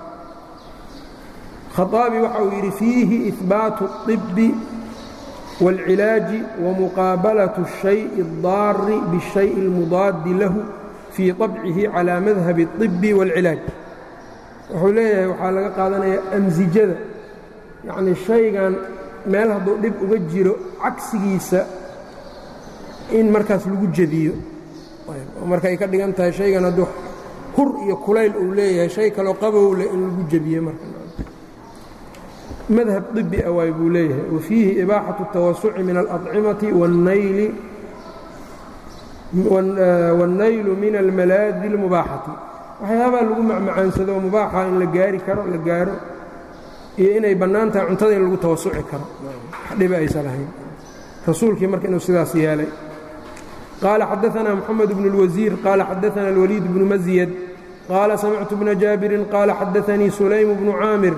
khaaabi waxa uu yidhi fiihi ihbaatu الطibi wاlcilaaji wamuqaabalat الشhayءi الdaari bالشhayءi اlmudaadi lahu fii طabcihi calى madhabi الطibi wاlcilaaj wuxuu leeyahay waxaa laga qaadanaya amsijada yacnii shaygan meel hadduu dhib uga jiro cagsigiisa in markaas lagu jediyo oo marka ay ka dhigan tahay shaygan hadduu hur iyo kulayl uu leeyahay shay kaloo qabow leh in lagu jebiye marka madhab طibi a waay buu leeyahay wa fiihi ibaaxaةu الtawasuci min alأطcimati wاnnaylu min almalaadi اlmubaaxati waxyaabaa lagu macmacaansado oo mubaaxa in la gaari karo la gaaro iyo inay bannaan tahay cuntada in lagu tawasuci karo wax dhiba aysan lahayn rasuulkii marka inuu sidaas yeelay qaala xadaثna mxamed bn اlwasiir qaala xadaثna اlwaliid bnu masyad qaala samictu bna jaabirin qaala xadaثanii sulaym bnu caamir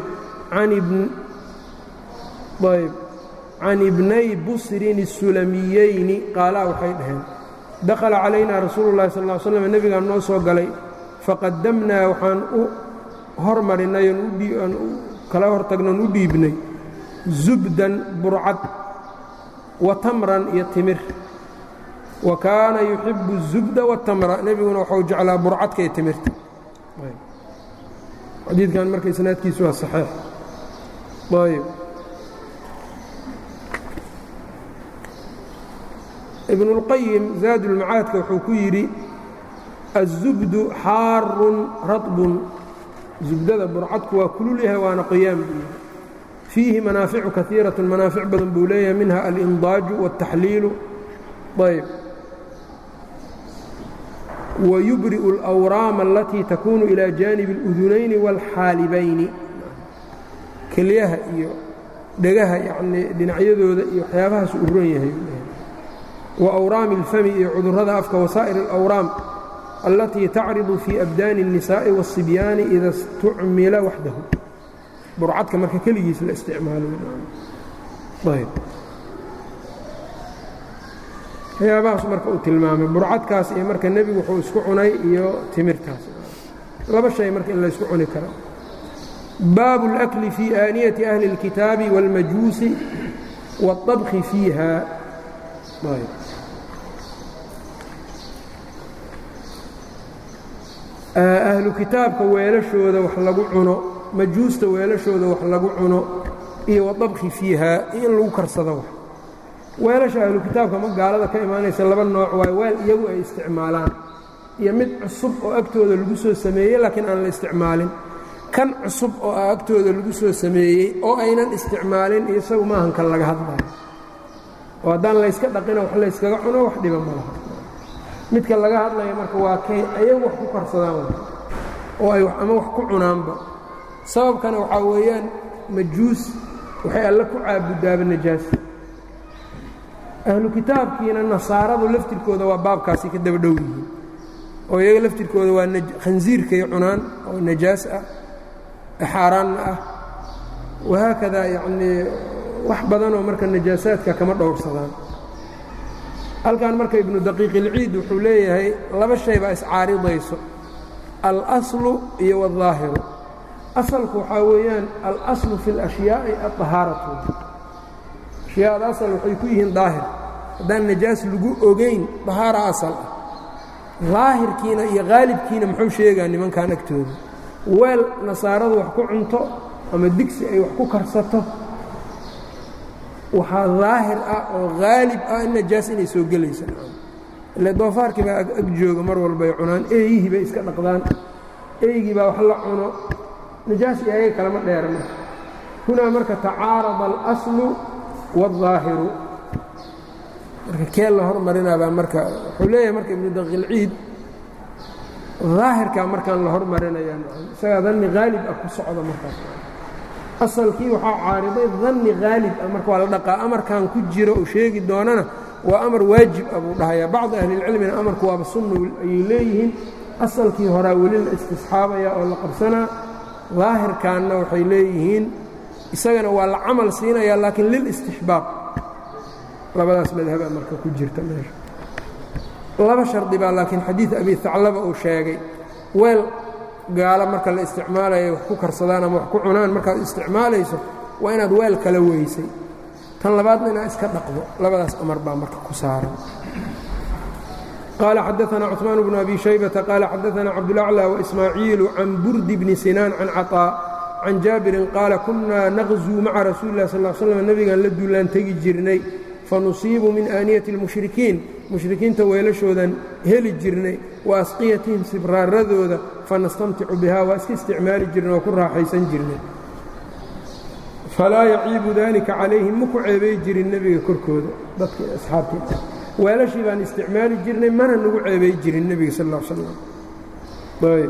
can ibnay busrin الsulamiyeyni qaalaa waxay dhaheen dakhala calayna rasuulu اllahi sal ا slm nebigaan noo soo galay faqadamnaa waxaan u hormarinay aan kala hortagnoon u dhiibnay zubdan burcad wa tamran iyo timir wa kaana yuxibu الzubda wالtamra nebiguna waxau jeclaa burcadka iyo timirta xadiidkan marka isnaadkiisu waa saxiix ayb ibn اlqayim zaadulmacaadka wuxuu ku yidhi الzubdu xaarun raطbun zubdada burcadku waa kulul yahay waana qoyaan buu yahay fiihi manaaficu kaiiraة manaafic badan buu leeyahay minha alindaaju wالtaxliilu ayb wayubri'u اlأwraama alatii takunu ilى jaanibi اlأdunayni wاlxaalibayni kelyaha iyo dhegaha yacnii dhinacyadooda iyo waxyaabahaas u ron yahay wa awraami اlfami iyo cudurrada afka wasaa'ir اlawraam allatii tacridu fii abdaani الnisaa'i waالصibyaani ida istucmila waxdahu burcadka marka keligiis la isticmaalo waxyaabahaas marka uu tilmaamay burcadkaas iyo marka nebigu wuxuu isku cunay iyo timirtaas laba shay marka in la ysku cuni karo baabu اlأkli fii aaniyati ahli اlkitaabi wاlmajuusi wالطabki fiiha ahlu kitaabka weelashooda wax lagu cuno majuusta weelashooda wax lagu cuno iyo waطabki fiiha iyo in lagu karsado wax weelasha ahlu kitaabka ma gaalada ka imaanaysa laba nooc waayo weel iyagu ay isticmaalaan iyo mid cusub oo agtooda lagu soo sameeyey laakiin aan la isticmaalin kan cusub oo ah agtooda lagu soo sameeyey oo aynan isticmaalin isagu maahan kan laga hadlayo oo haddaan layska dhaqino wax layskaga cuno wax dhiba ma laha midka laga hadlaya marka waa kay ayagu wax ku karsadaan oo ay ama wax ku cunaanba sababkana waxaa weeyaan majuus waxay alle ku caabudaaba najaas ahlu kitaabkiina nasaaradu laftirkooda waa baabkaasi ka daba dhow yihiin oo iyaga laftirkooda waa khansiirkay cunaan oo najaas ah xaaraanna ah wahaakadaa yacnii wax badanoo marka najaasaadka kama dhowrsadaan halkan marka ibnu daqiiqilciid wuxuu leeyahay laba shay baa iscaaridayso alaslu iyo waالظaahiru asalku waxaa weeyaan alaslu fi اlأshyaaءi aطahaaratu ashyaada asal waxay ku yihiin daahir haddaan najaas lagu ogayn dahaara asal ah daahirkiina iyo haalibkiina muxuu sheegaa nimankan agtooda weel nasaaradu wax ku cunto ama digsi ay wax ku karsato waxaa daahir ah oo haalib ah in najaas inay soo gelaysa ile doofaarkii baa ag jooga mar walbay cunaan eeyihii bay iska dhaqdaan eygii baa wax la cuno najaas iyo ayaga kalama dheera marka hunaa marka tacaarada alaslu waالظaahiru marka kee la hormarinaabaa marka wuxuu leeyahay marka ibnu daqiilciid daahirkaa markaan la hormarinaya isagaa danni haalib ah ku socda markaas asalkii waxaa caariday danni haalib ah marka waa la dhaqaa amarkan ku jiro uu sheegi doonana waa amar waajib ah buu dhahayaa bacdi ahlilcilmina amarku waaba sunna ayay leeyihiin asalkii horaa weli la istisxaabaya oo la qabsanaa daahirkaanna waxay leeyihiin isagana waa la camal siinaya laakiin lilistixbaab labadaas madhaba marka ku jirta meesha laba shardi baa laakiin xadiid abi haclaba uu sheegay weel gaalo marka la isticmaalayo wax ku karsadaan ama wax ku cunaan markaad isticmaalayso waa inaad weel kala weysay tan labaadna inaad iska dhaqdo labadaas amar baa marka ku saaran qaala xadaثna cثmaan bnu abi shaybةa qaala xadaثna cabdالأclى وإsmaaciilu can burdi bni sinaan can caطاء can jaabirin qaala kunaa naqzuu maca rasuuli lah sal slm nebigaan la duulaan tegi jirnay fanusiibu min aaniyati اlmushrikiin mushrikiinta weelashoodan heli jirnay wa asqiyatihim sibraaradooda fanastamticu bihaa waa iska isticmaali jirnay oo ku raaxaysan jirnay falaa yaciibu dalika calayhim ma ku ceebay jirin nebiga korkooda dadka asxaabtii weelashii baan isticmaali jirnay mana nagu ceebay jirin nebiga sal ا l slam ayb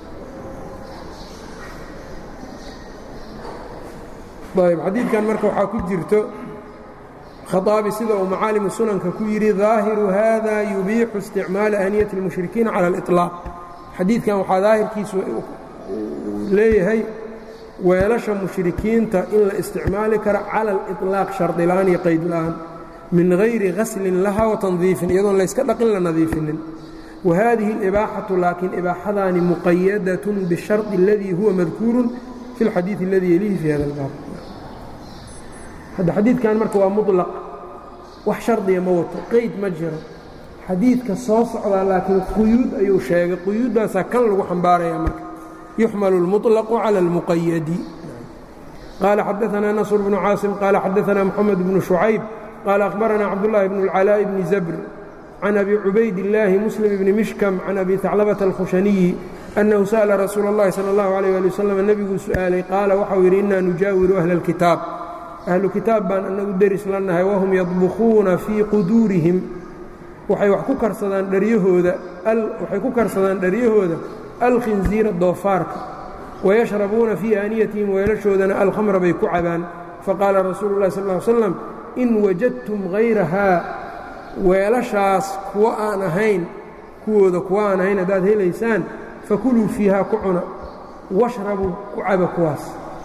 ayb xadiidkan marka waxaa ku jirto khaaabi sida uu macaalimu sunanka ku yidhi daahiru hada yubiixu isticmaala aaniyati اlmushrikiina cala اliطlaaq xadiidkan waxaa daahirkiisu leeyahay weelasha mushrikiinta in la isticmaali karo cala aliطlaaq shardila'aan iyo qaydla'aan min hayri ghaslin laha watandiifin iyadoon layska dhaqin la nadiifinin wa hadihi اlibaaxatu laakiin ibaaxadaani muqayadatun bishardi اladii huwa madkuurun fi اlxadiiثi اladii yelihi fi hada اlbaab hadda xadiidkan marka waa muطlaq wax shardiya ma wato qayd ma jiro xadiidka soo socdaa laakiin quyuud ayuu sheegay quyuuddaasaa kan lagu xambaaraya marka yuxmalu اlmuطlaqu calى اlmuqayadi qaala xadaثna nasr bnu caasim qaala xadaثna moxamed bnu شhucayb qaala akhbarana cabdالlahi bn اlcalaaءi bni zabr can abi cubayd illaahi muslim bni mishkam can abi haclabata alkhushaniyi annahu sa'la rasuula اllahi salى اllahu عalيh ali wasalam nebiguu su'aalay qaala waxau yidhi inaa nujaawiru ahla اlkitaab ahlu kitaab baan annagu deris la nahay wahum yadbukhuuna fii quduurihim waxay wax ku karsadaan dharyahooda waxay ku karsadaan dharyahooda alkhinziira doofaarka wayashrabuuna fii aaniyatihim weelashoodana alkhamra bay ku cabaan faqaala rasuulu اllahi sal ll slam in wajadtum hayrahaa weelashaas kuwo aan ahayn kuwooda kuwo aan ahayn haddaad helaysaan fakuluu fiihaa ku cuna washrabuu ku caba kuwaas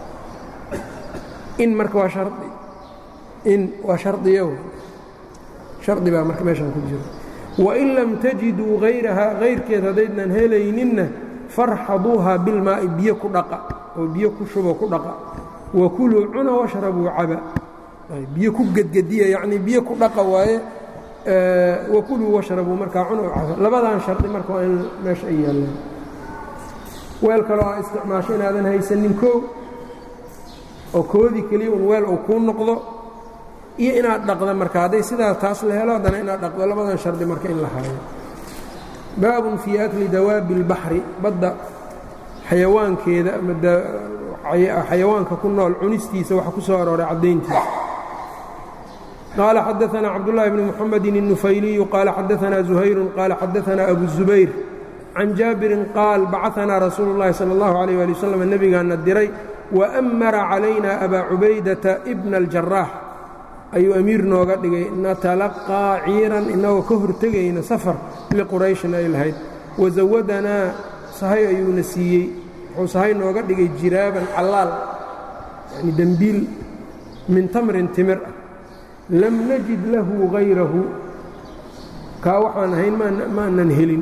in marka waa hari in waa shardiyo shardi baa marka meeshaan ku jiro wain lam tajiduu hayrahaa hayrkeed haddaydnan helayninna farxaduuhaa bilmaa'i biyo ku dhaqa oo biyo ku shubo ku dhaqa wa kuluu cuna washrabuu caba biyo ku gedgediya yacnii biyo ku dhaqa waaye wa kuluu washrabuu markaa cuna caba labadan shardi marka waa in meesha ay yaallaan weel kaloo aa isticmaasho inaadan haysanin koo oo koodii keliya un weel uu kuu noqdo iyo inaad dhaqda marka hadday sidaas taas la helo haddana inaad dhaqdo labadan shardi marka in la haayo baabun fii akli dawaabi اlbaxri badda xayawaankeeda ama xayawaanka ku nool cunistiisa waxa ku soo arooray caddayntiisa qaala xadaثna cabdالlahi bni mxamedi الnufayliyu qaala xadaثna زuhayru qaala xadaثna abu الزubayr can jaabirin qaal bacaثnaa rasuulu الlahi salى الlahu عalيه ali wslam nebigaana diray waأmara calayna abaa cubaydata bna اljaraax ayuu amiir nooga dhigay natalaqaa ciiran inagoo ka hortegayna safar liqurayshin ay lahayd wazawadanaa sahay ayuuna siiyey wuxuu sahay nooga dhigay jiraaban callaal yani dembiil min tamrin timir ah lam najid lahu hayrahu kaa waxaan ahayn maanan helin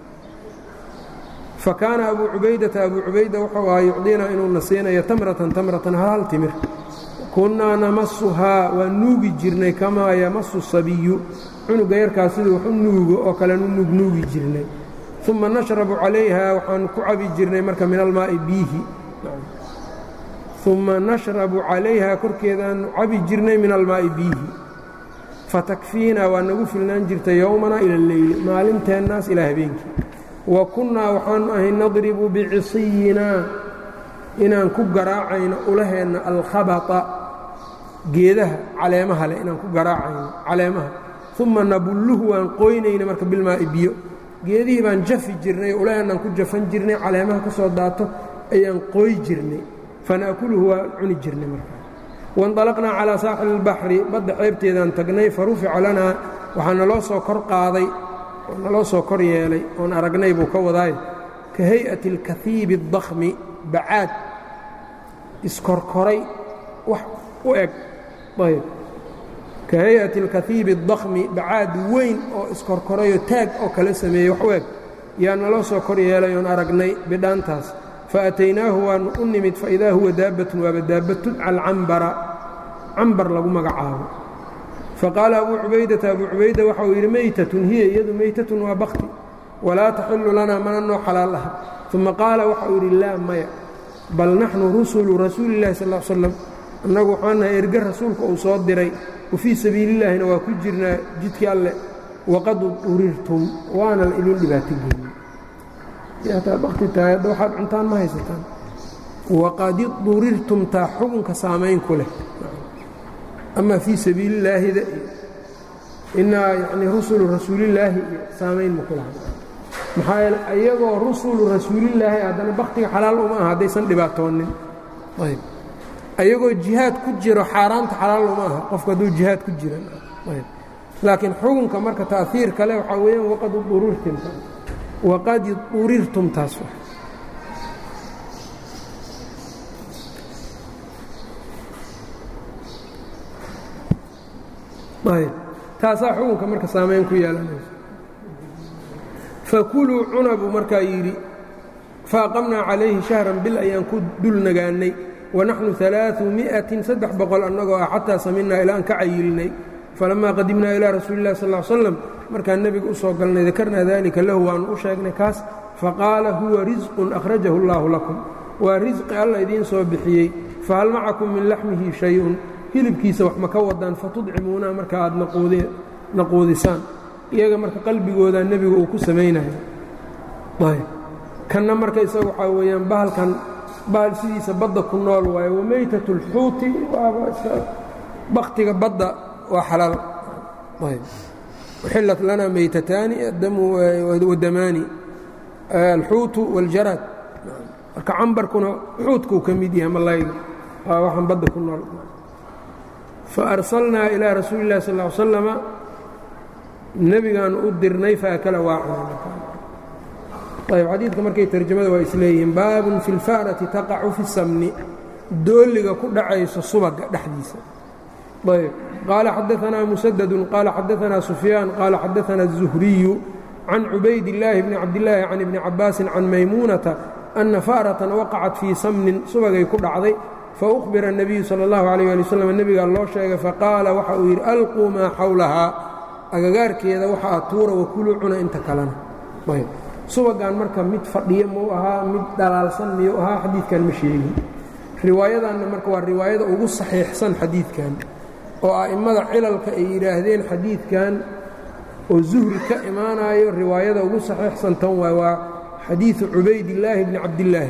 fakaana abuu cubaydata abuu cubayda wuxuu ahaa yucdinaa inuuna siinayo tamratan tamratan hal timir kunnaa namasuhaa waa nuugi jirnay kamaa yamasu sabiyu cunuga yarkaas siduu wax u nuugo oo kalenu nuugnuugi jirnay uma nashrabu calayha waxaan ku cabi jirnay marka min almaa'i biihi uma nashrabu calayha korkeedaanu cabi jirnay min almaa'i biihi fatakfiina waa nagu filnaan jirtay yowmana ila alleyli maalinteennaas ilaa habeenkii wa kunnaa waxaanu ahay nadribu bicisiyinaa inaan ku garaacayno ulaheenna alkhabata geedaha caleemaha leh inaan ku garaacayno caleemaha uma nabulluhu waan qoynayna marka bilmaa'i biyo geedihii baan jafi jirnay ulaheenaan ku jafan jirnay caleemaha ka soo daato ayaan qooy jirnay fana'kuluhu waan cuni jirnay markaa waindalaqnaa calaa saaxili اlbaxri badda ceebteedaan tagnay fa rufica lanaa waxaa naloo soo kor qaaday oo naloo soo kor yeelay oon aragnay buu ka wadaay ka hay'ati اlkahiibi اdakhmi bacaad iskorkoray wax u eg ayb ka hay'ati اlkahiibi اdakhmi bacaad weyn oo iskorkorayoo taag oo kala sameeyey wax u eg yaa naloo soo kor yeelay oon aragnay bidhaantaas faataynaahu waanu u nimid faidaa huwa daabbatun waaba daabba tudca alcambara cambar lagu magacaabo faqaala abuu cubaydata abuu cubayda waxa uu yidhi meytatun hiya iyadu meytatun waa bakti walaa taxillu lanaa mana noo xalaal aha uma qaala waxa uu yidhi laa maya bal naxnu rusulu rasuuli illahi sal slam annagu waxaan nahay erge rasuulka uu soo diray wa fii sabiilillaahina waa ku jirnaa jidkii alleh waqad urirtum waana la idin dhibaato geeyey hataa bakti tahay hadda waxaad cuntaan ma haysataan waqad idurirtum taa xukunka saamayn ku leh ama fii sabiilillaahida iyo inaa yanii rusulu rasuulillaahi iyo saamayn ma ku laha maxaa yeele iyagoo rusulu rasuulillaahi haddana baktiga xalaal uma aha haddaysan dhibaatoonin ayb ayagoo jihaad ku jiro xaaraanta xalaal uma aha qofku hadduu jihaad ku jiran ayb laakiin xukunka marka ta'hiir kale waxaa weeyaan waqad udurirtum waqad urirtum taas ayb taasaa xukunka marka saamayn ku yeelanayso fakuluu cuna buu markaa yidhi faaqamnaa calayhi shahran bil ayaan ku dul nagaannay wanaxnu alaaثumi'atin saddex boqol annagoo ah xataa saminaa ilaa aan ka cayilnay falamaa qadimnaa ilaa rasuuli illahi sal slam markaan nebiga u soo galnay dakarnaa dalika lahu waannu u sheegnay kaas faqaala huwa risqun akhrajahu allaahu lakum waa risqi alla idiin soo bixiyey fahal macakum min laxmihi shay-un hilibkiisa wax ma ka wadaan fatudcimuunaha marka aad naquudisaan iyaga marka qalbigooda nebigu uu ku samaynayo ayb kanna marka isaga waxaa weeyaan bahalkan bahal sidiisa badda ku nool waaye wameytat اlxuuti baktiga badda waa xalaal ayb uxillat lana meytataani wadamaani alxuutu wاljaraad marka cambarkuna xuutkuu ka mid yahay malayga waa waxaan badda ku nool faarsalnaa ilaa rasuuli اllahi sal ا slama nebigaanu u dirnay faakala waa cunayb xadiidka markay tarjamada waa isleeyihiin baabun fi اlfa'rati taqacu fi samni dooliga ku dhacayso subaga dhexdiisa ayb qaala xadaanaa musadadu qaala xadaanaa sufyaan qaala xadaanaa الzuhriyu can cubayd illaahi bni cabdillaahi can ibni cabaasin can maymuunata anna fa'ratan waqacat fii samnin subagay ku dhacday faukhbira الnabiyu salى اllahu alayh ali waslm nebigaa loo sheegay faqaala waxa uu yidhi alquu maa xawlahaa agagaarkeeda waxa aad tuura wakuluu cuna inta kalena ayb subagan marka mid fadhiyo muu ahaa mid dhalaalsan miyuu ahaa xadiidkan ma sheegin riwaayadanna marka waa riwaayada ugu saxiixsan xadiidkan oo a'immada cilalka ay yidhaahdeen xadiidkan oo zuhri ka imaanayo riwaayada ugu saxiixsan tan waay waa xadiidu cubaydillaahi bni cabdillaahi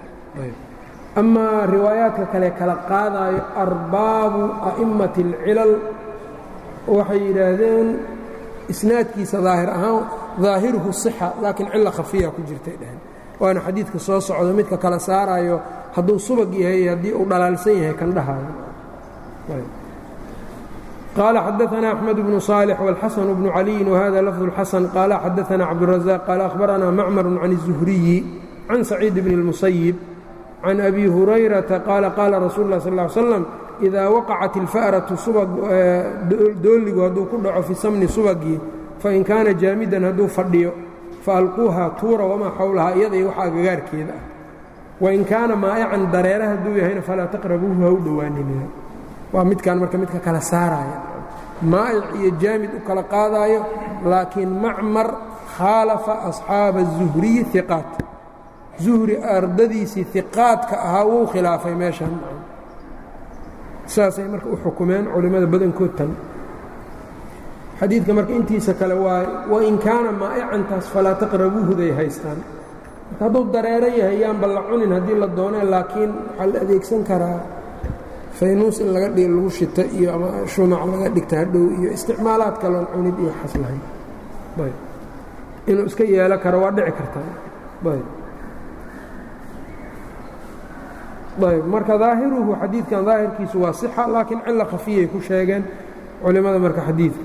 amaa riwaayaadka kale kala qaadaayo arbaabu a'immati alcilal waxay yidhaahdeen isnaadkiisa daahir ahaan daahiruhu sixa laakiin cilo khafiya ku jirtay dheheen waana xadiidka soo socdo midka kala saarayo hadduu subag yahay haddii uu dhalaalsan yahay kan dhahaayo qaala xadaanaa axmed bnu صaalix wاlxasan bnu caliyin wahada lafظ اlxasan qaala xadaanaa cabduلrazaq qaala ahbaranaa macmaru can الzuhriyi can saciid bni اlmusayib can abi hurayrata qaala qaala rasuulu اlah sal ا ly slam idaa waqacat ilfa'ratu subag dooligu hadduu ku dhaco fi samni subagii fain kaana jaamidan hadduu fadhiyo faalquuhaa tuura wamaa xawlahaa iyada iyo waxa agagaarkeeda ah wain kaana maa'ican dareera hadduu yahayna falaa taqrabuuhu ha u dhowaanina waa midkaan marka midka kala saaraya maa'ic iyo jaamid u kala qaadaayo laakiin macmar khaalafa asxaaba الzuhriyi iqaat zuhri ardadiisii iqaadka ahaa wuu khilaafay meeshan saasay marka u xukumeen culimmada badankood tan xadiidka marka intiisa kale waa wain kaana maa'icantaas falaa taqrabuuhuday haystaan marka hadduu dareero yahay yaanba la cunin haddii la doonee laakiin waxaa la adeegsan karaa faynuus in laga dhig lagu shito iyo ama shumac laga dhigta hadhow iyo isticmaalaad kaloon cunid iyo xaslahayn ayb inuu iska yeelo karo waa dhici kartaa ayb ayb marka daahiruhu xadiidkan daahirkiisu waa sixa laakiin cilo khafiyay ku sheegeen culimada marka xadiidka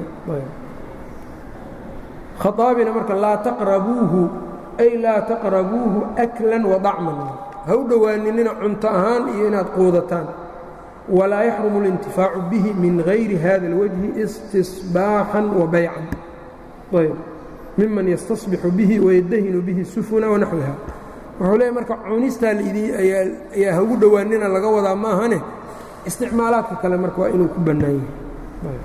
khaaabina marka laa taqrabuuhu ay laa taqrabuuhu aklan wadacman ha u dhowaaninina cunto ahaan iyo inaad quudataan walaa yaxrumu اlintifaacu bihi min gayri hada اlwajhi istisbaaxan wa baycan ayb miman yastasbixu bihi wayadahinu bihi sufuna wanaxwiha wuxuu leeyahy marka cunistaa ayaa ha ugu dhowaanina laga wadaa ma ahane isticmaalaadka kale marka waa inuu ku bannaan yahay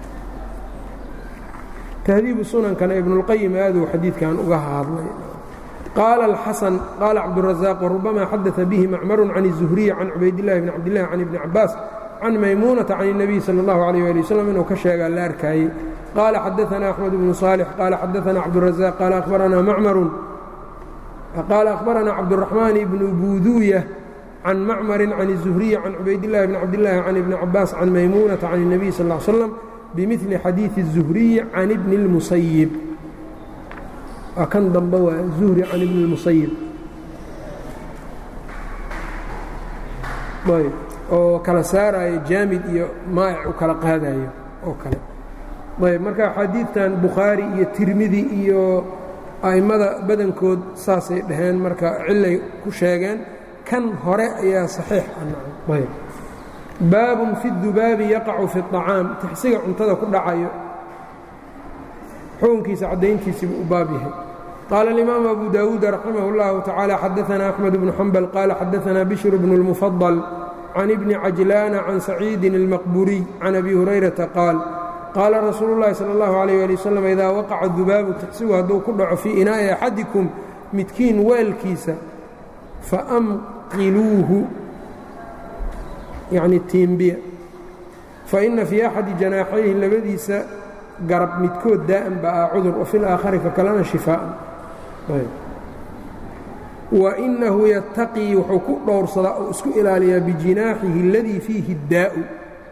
tahdiibu sunankana ibnuاlqayim aaduu xadiidkan uga hadlay qaala alxasan qaala cabduلrazaaq warubama xadaثa bihi macmaru can الzuhriyi can cubaydillahi bni cabdillahi can ibni cabaas can maymuunata can الnabiy salى اllahu عalيh ali waslm inuu ka sheegaa la arkaayey qaala xadaثana axmed bnu صaalix qaala xadaثana cabduلrazaaq qaala ahbaranaa macmaru qaala ahbaranaa cabdالraxmaan bnu buuduuya can macmari can الzuhriyi can cubaydillahi bni cabdillahi can ibni cabaas can maymuunata can الnabiy sal ا slm bmili xadiiثi الzuhriyi can ibni اlmusayib waa kan dambe waa zuhri can ibni اlmusayib ayb oo kala saarayo jaamid iyo maa'ic u kala qaadayo oo kale ayb marka xadiidtan bukhaari iyo tirmidi iyo a'immada badankood saasay dhaheen marka cilay ku sheegeen kan hore ayaa saxiix ayb baabun fi dubaabi yaqacu fi الطacaam tixsiga cuntada ku dhacayo xukunkiisa caddayntiisiibuu u baab yahay qaala اlimaamu abu dawuud raximah اllahu tacaala xadaثana axmed bnu xambal qaala xadaثana bishru bnu اlmufadal can ibni cajlaana can saciidin اlmaqburiy can abi hurayrata qaal qaala rasuulu اllahi salى اllahu عalيh ali wasalam idaa waqaca dubaabu tixsigu hadduu ku dhaco fii inaa'i axadikum midkiin weelkiisa faamqiluuhu yacni tiimbiya fa inna fii axadi janaaxayhi labadiisa garab midkood daa'an ba ah cudur wa fi laakhari ka kalena shifaa'an wa innahu yattaqii wuxuu ku dhowrsadaa oo isku ilaaliyaa bijinaaxihi aladii fiihi daa'u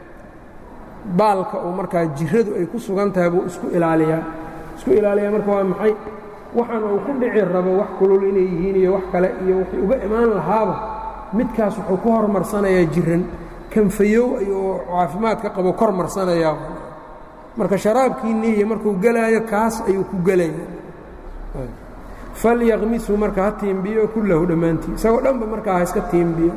baalka oo markaa jiradu ay ku sugan tahay buu isku ilaaliyaa isku ilaaliyaa marka waa maxay waxaan uu ku dhici rabo wax kulul inay yihiin iyo wax kale iyo waxay uga imaan lahaaba midkaas wuxuu ku hormarsanayaa jiran kanfayow ayuu caafimaadka qabo kor marsanayaa marka sharaabkiinni iyo markuu gelaayo kaas ayuu ku gelaya falyaqmishu marka ha tiimbiyo kullahu dhammaantii isagoo dhanba markaa ha iska tiimbiyo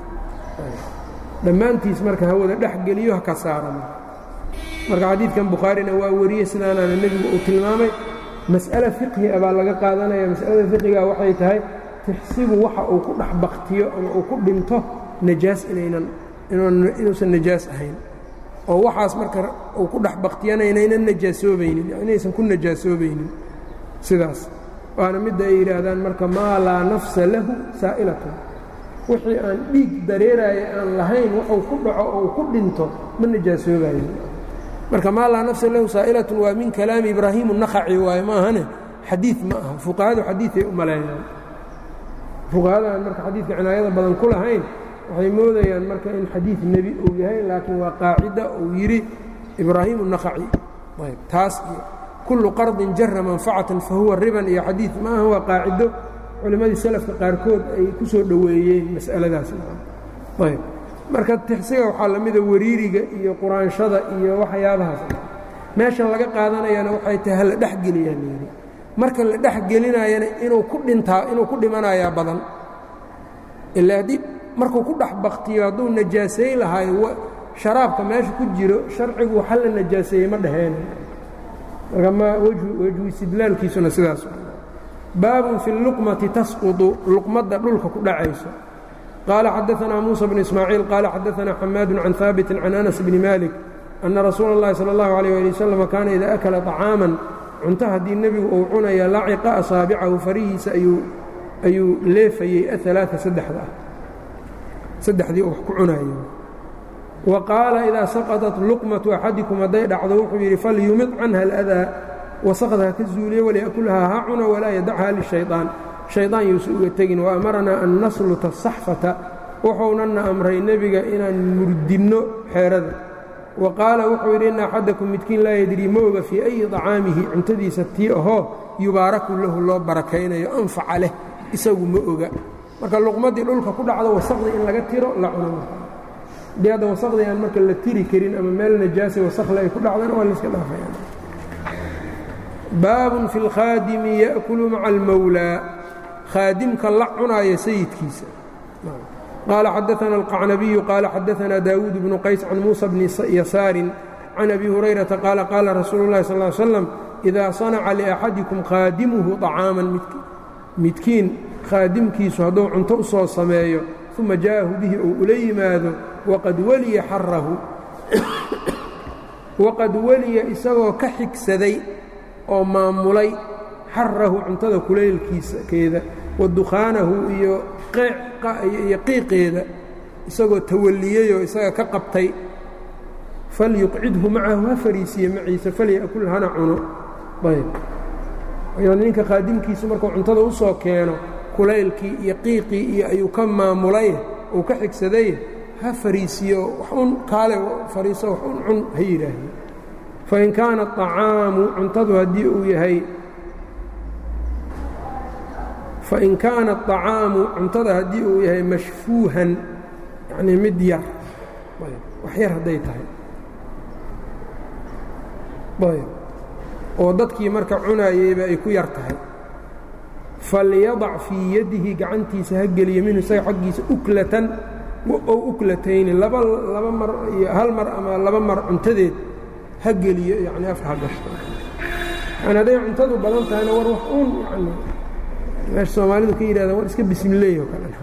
dhammaantiis marka hawada dhex geliyo ha ka saara marka xadiidkan bukhaarina waa wariyey sidaanaana nebigu uu tilmaamay mas'ale fiqhi a baa laga qaadanaya mas'alada fiqhiga waxay tahay tixsigu waxa uu ku dhex baktiyo ama uu ku dhinto najaas inaynan inuusan najaas ahayn oo waxaas marka uu ku dhex baktiyana inaynan najaasoobaynin inaysan ku najaasoobaynin sidaas waana midda ay yidhaahdaan marka maa laa nafsa lahu saa'ilatun wixii aan dhiig dareeraaya aan lahayn waxuu ku dhaco oo ku dhinto ma najaasoobayo marka maa laa nafsa lahu saa'ilatun waa min kalaami ibraahiim الnakhaci waaye ma ahane xadiid ma aha fuqahadu xadiiday u maleeyaan fuqahadaan marka xadiidka cinaayada badan ku lahayn waxay moodayaan marka in xadiid nebi uu yahay laakiin waa qaacida uu yidhi ibraahiim الnakhaci ayb taas iyo kullu qardin jara manfacatan fahuwa riban iyo xadiid ma aha waa qaacido culimmadii salafka qaarkood ay ku soo dhoweeyeen mas'aladaas ayb marka tixsiga waxaa la mida wariiriga iyo quraanshada iyo waxyaabahaas meeshan laga qaadanayana waxay tahay hala dhexgeliyaa layidhi marka la dhex gelinayana inuu ku dhintaa inuu ku dhimanayaa badan ilaa haddii markuu ku dhex baktiyo hadduu najaasayn lahaayo sharaabka meesha ku jiro sharcigu waxa la najaaseeyey ma dhaheen marka ma wejhu istidlaalkiisuna sidaas baabun fi اluqmati tasqudu luqmadda dhulka ku dhacayso qaala xadaثna muuسى bn ismaaciil qaala xadaثna xamaadu can haabiti can anas bni malik ana rasuula اllahi salى اllahu عalيه ali waslm kaana ida akala طacaaman cunto haddii nebigu uu cunaya laciqa asaabicahu farihiisa ayuu leefayey aلaaa saddexda ah saddexdii wax ku cunayo wa qaala idaa saqaطat luqmatu axadikum hadday dhacdo wuxuu yidhi falyumid canha aladaa wasaqda ha ka zuuliye walyakulhaa ha cuna walaa yadachaa lishayطaan shayطaan yuusa uga tegin waamaranaa an nasluta asaxfata wuxuunana amray nebiga inaan murdinno xeerada wa qaala wuxuu yidhi ina axadakum midkiin laa yadrii ma oga fii ayi طacaamihi cuntadiisa tii ahoo yubaaraku lahu loo barakaynayo anfaca leh isagu ma oga marka luqmadii dhulka ku dhacdo wasaqdii in laga tiro la cuno haddii hadda wasaqdii aan marka la tiri karin ama meel najaasa wasakhle ay ku dhacdana waa layska dhaafaya baabun fi اlkhaadimi yaأkulu maca almawlaa khaadimka la cunaaya sayidkiisa qaala xadaثna الqacnabiyu qaala xadaثna daawuud bnu qays can muusa bni yasaarin can abi hurayrata qaala qaala rasuulu اlahi sal ly slam idaa sanaca liaxadikum khaadimuhu طacaaman midkiin khaadimkiisu hadduu cunto u soo sameeyo uma jaa'ahu bihi ou ula yimaado waqad weliya xarahu waqad weliya isagoo ka xigsaday oo maamulay xarahu cuntada kulaylkiisakeeda wa dukhaanahu iyo iyo qiiqeeda isagoo tawalliyeyoo isaga ka qabtay falyuqcidhu macahu ha fariisiye maciisa falya'kul hana cuno ayb ninka khaadimkiisu markuu cuntada u soo keeno kulaylkii iyo qiiqii iyo ayuu ka maamulay uu ka xigsaday ha fariisiyo wax un kaale fariiso wax un cun ha yidhaahdo fain kaana الطacaamu cuntadu haddii uu yahay fain kaana الطacaamu cuntada haddii uu yahay mashfuuhan yacnii mid yar wax yar hadday tahay ayb oo dadkii marka cunaayeyba ay ku yar tahay falyadac fii yadihi gacantiisa ha geliyo minhu isaga xaggiisa uklatan ow uklatayni laba laba mar iyo hal mar ama laba mar cuntadeed ha geliyo yacni afka ha gashto yani hadday cuntadu badan tahayna war wax uun yani meesha soomaalidu ka yidhahdaan war iska bismileey oo kale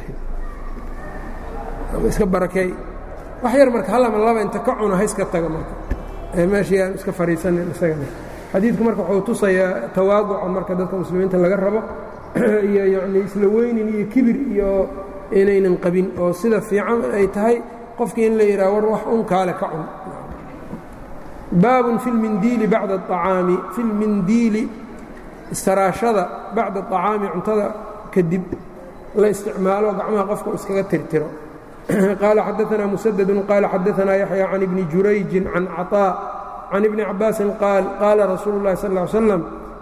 ama iska barakeey wax yar marka halama laba inta ka cuno ha iska taga marka ee meeshii aan iska fadhiisanin isagana xadiidku marka wuxuu tusayaa tawaaduca marka dadka muslimiinta laga rabo iyo yacnii isla weynin iyo kibir iyo inaynan qabin oo sida fiican ay tahay qofkii in la yidhaha war wax un kaale ka cun baabun fi lmindiili bacda acaami fi lmindiili istaraashada bacda acaami cuntada kadib la isticmaalo gacmaha qofka u iskaga tirtiro qaala xadaanaa musadadun qaala xadaanaa yaxya can ibni jurayjin can caطaa can ibni cabaasin qaal qaala rasuulu اllahi sal ا slam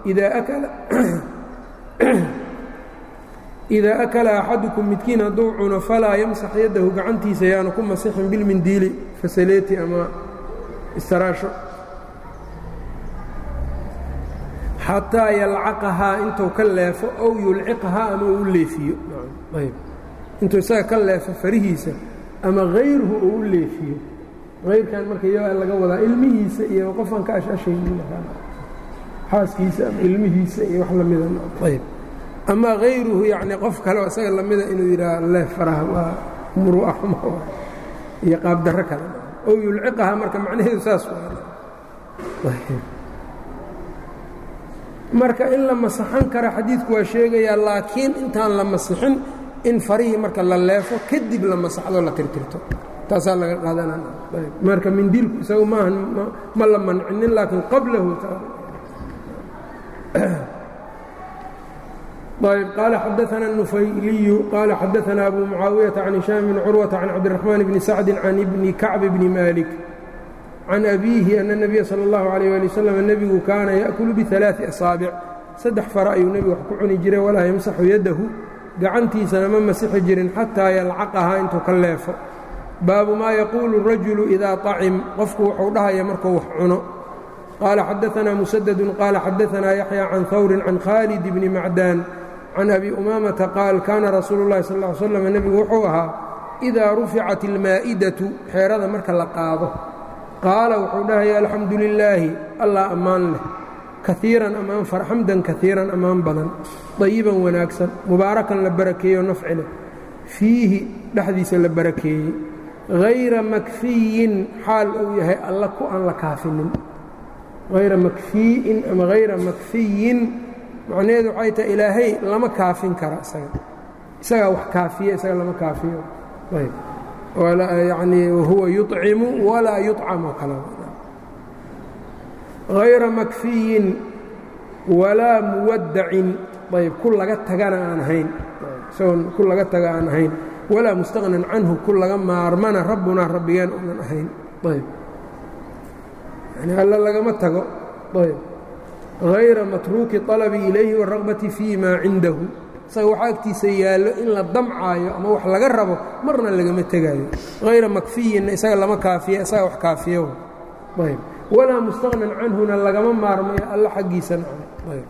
idaa akala axadukum midkiin hadduu cuno falaa yamsax yaddahu gacantiisa yaanu ku masixin bilmindiili fasaleeti ama istaraasho xataa yalcaqahaa intuu ka leefo ow yulciqahaa ama uu u leefiyo intuu isaga ka leefo farihiisa ama hayruhu uu u leefiyo hayrkan marka iyagaa laga wadaa ilmihiisa iyo qofaan ka ashashaynin xaaskiisa ama ilmihiisa iyo wax lamida ayb ama hayruhu yacni qof kale oo isaga lamida inuu yidhaah leef faraha waa muru'a xuma iyo qaabdarro kale ow yulciqahaa marka macnaheedu saas marka in la masaxan kara xadiidku waa sheegayaa laakiin intaan la masixin in farihii marka la leefo kadib la masaxdo la tirtirto taasaa laga qaadanmarka mindiilku isagu maaha ma la mancinin laakiin qablahu ayb qaala xadaana النufayliyu qaala xadaana abu mucaawiyaةa can hishaam bni curwaةa can cabdiraxmaan bni sacdi can ibni kacb bni malik can abiihi ana الnabiya salى اllahu عalيه ali waslm nebigu kaana yaأkulu biثalaaثi asaabic saddex fara ayuu nebigu wax ku cuni jiray walaa yamsaxu yadahu gacantiisana ma masixi jirin xataa yalcaqahaa intuu ka leefo baabu maa yaquulu الrajulu idaa طacim qofku wuxuu dhahaya markuu wax cuno qaala xadaanaa musadadu qaala xadaanaa yaxya can hawrin can khaalid bni macdaan can abi umaamata qaal kaana rasuulu اllahi sal ly slam nebigu wuxuu ahaa idaa ruficat ilmaa'idatu xeerada marka la qaado qaala wuxuu dhahaya alxamdu lilaahi allah ammaan leh kaiiran ammaan xamdan kaiiran ammaan badan dayiban wanaagsan mubaarakan la barakeeyo nafci leh fiihi dhexdiisa la barakeeyey hayra makfiyin xaal uu yahay alla ku aan la kaafinin hayra makfii'in ama hayra makfiyin macnaheedu waxay tahay ilaahay lama kaafin kara isaga isagaa wax kaafiya isaga lama kaafiyo ayb yanii wahuwa yuطcimu walaa yuطcam oo kale hayra makfiyin walaa muwadacin ayb ku laga tagana aan ahayn isagoon ku laga taga aan ahayn walaa mustaqnan canhu ku laga maarmana rabbunaa rabbigeen unan ahayn ayb yani alla lagama tago ayb hayra matruuki طalabi ilayhi wالragbati fii ma cindahu isaga waxaa agtiisa yaallo in la damcaayo ama wax laga rabo marna lagama tegaayo hayra makfiyinna isaga lama kaafiya isaga wax kaafiyo ayb walaa mustaqnan canhuna lagama maarmayo alla xaggiisana ayb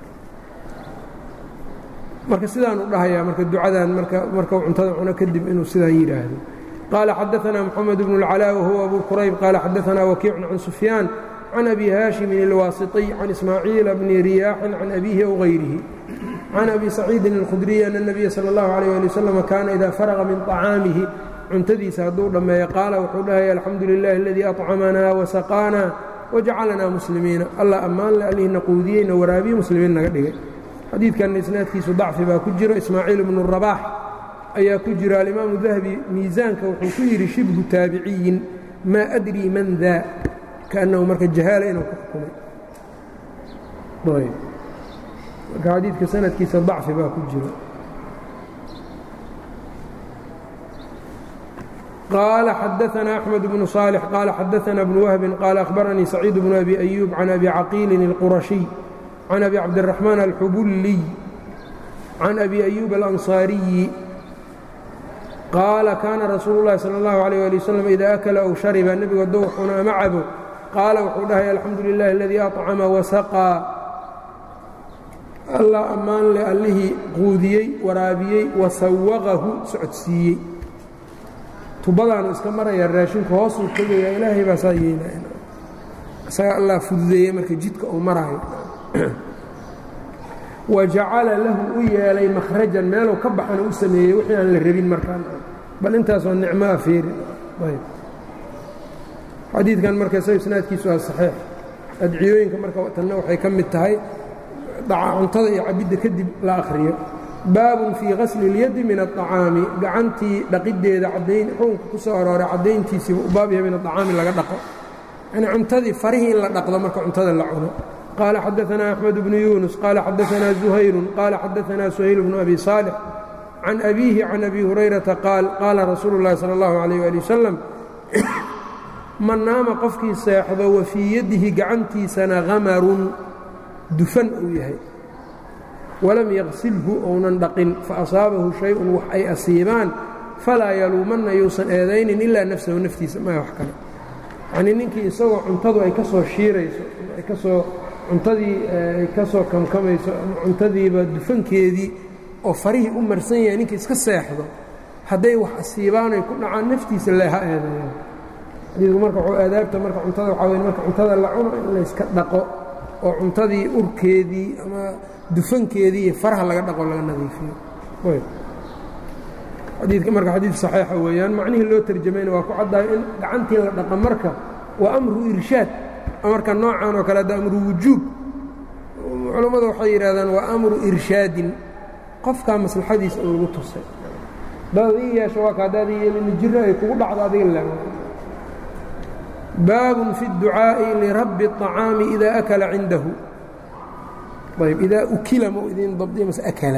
marka sidaanu dhahayaa marka ducadan markau cuntada cuno kadib inuu sidaan yidhaahdo qaala xadaanaa moxamed bnu اlcalaa wahuwa abu qurayb qaala xadaanaa wakiicun can sufyaan can abi haashimin اlwaasiطiy can ismaaciila bni riyaaxin can abiihi aw hayrihi can abi saciidin اlkhudriy ana الnabiya salى اllahu عalيه ali waslm kaana ida faraqa min طacaamihi cuntadiisa hadduu dhammeeyo qaala wuxuu dhahaya alxamdu lilahi aladii aطcamanaa wasaqaanaa wajacalnaa muslimiina allah ammaan le allihina quudiyeyna waraabiye muslimiin naga dhigay xadiidkanna isnaadkiisu dacfi baa ku jiro ismaaciil bnu rabaax ayaa ku jira alimaamu dahabi miisaanka wuxuu ku yidhi shibhu taabiciyin maa adrii man daa kaannahu marka jahaala inuu ku xukumay marka xadiidka sanadkiisa dacfi baa ku jiro قال xdثna أحمد بن صالح qال xdثna بن وهب qال أخبرنيi سعيد بن أبي أيوب عن أبي cقيل القرشي عن أبي عبدالرحمن الحبلي عن أبي أيوب الأنصاaري qاaل kاna رasuuل اللhi صلى الله عليه لي وسلم إذا أكل أو شhربa nebigu hadduu xuna ama cabo qaala wuxuu dhahay الحamdu لله الذي أطcمa وسقىa alla ammaan le allihii quudiyey waraabiyey wasawaqahu socodsiiyey tubadaanu iska maraya raashinku hoosuu tegaya ilaahay baa saa yeelaya isaga allah fududeeyey marka jidka uu maraayo wa jacala lahu u yeelay makhrajan meeluu ka baxana u sameeyey wixii aan la rabin markaan bal intaasoo nicmo a feerin xadiidkan marka isaga isnaadkiisu waa saxiix adciyooyinka marka tanna waxay ka mid tahay cuntada iyo cabidda kadib la akhriyo baabun fii qasli اlyadi min aلطacaami gacantii dhaqiddeeda cadayn xukunka ku soo arooray caddayntiisiiba u baab yahay min aطacaami laga dhaqo yani cuntadii farihii in la dhaqdo marka cuntada la cuno qaala xadaثna أxmed bnu yunus qaala xadaثna زuhayru qaala xadaثna suhayl bnu abi صaalix can abiihi can abi hurayrata qaal qaala rasuulu اllahi salى اllahu عalيh ali wasalam man naama qofkii seexdo wa fii yadihi gacantiisana hamarun dufan uu yahay walam yaqsilhu ounan dhaqin faasaabahu shay-un wax ay asiibaan falaa yaluumanna yuusan eedaynin ilaa nafsahu naftiisa maa wax kale yacnii ninkii isagoo cuntadu ay ka soo shiirayso ay ka soo cuntadii ay ka soo kamkamayso ama cuntadiiba dufankeedii oo farihii u marsan yahay ninkii iska seexdo hadday wax asiibaan ay ku dhacaan naftiisa le ha eedeeyaan xadiidku marka wuxuu aadaabta marka cuntada waxaa weye marka cuntada la cuno in layska dhaqo oo cuntadii urkeedii ama dufankeedii iyo faraha laga dhaqo laga nadiifiyo xadiidka marka xadiid saxiixa weeyaan macnihii loo tarjamayna waa ku caddayo in gacantii la dhaqa marka waa amru irshaad marka noocan oo kale hadda amru wujuub culammadu waxay yidhahdaan waa amru irshaadin qofkaa maslaxadiisa in lagu tusay hadaad ii yeesho waa ka haddaad yeelina jiro ay kugu dhacdo adiga la baabun fi اdducaaءi lirabbi الطacaami ida akala cindahu ayb idaa ukila ma idin dabdiya mase akala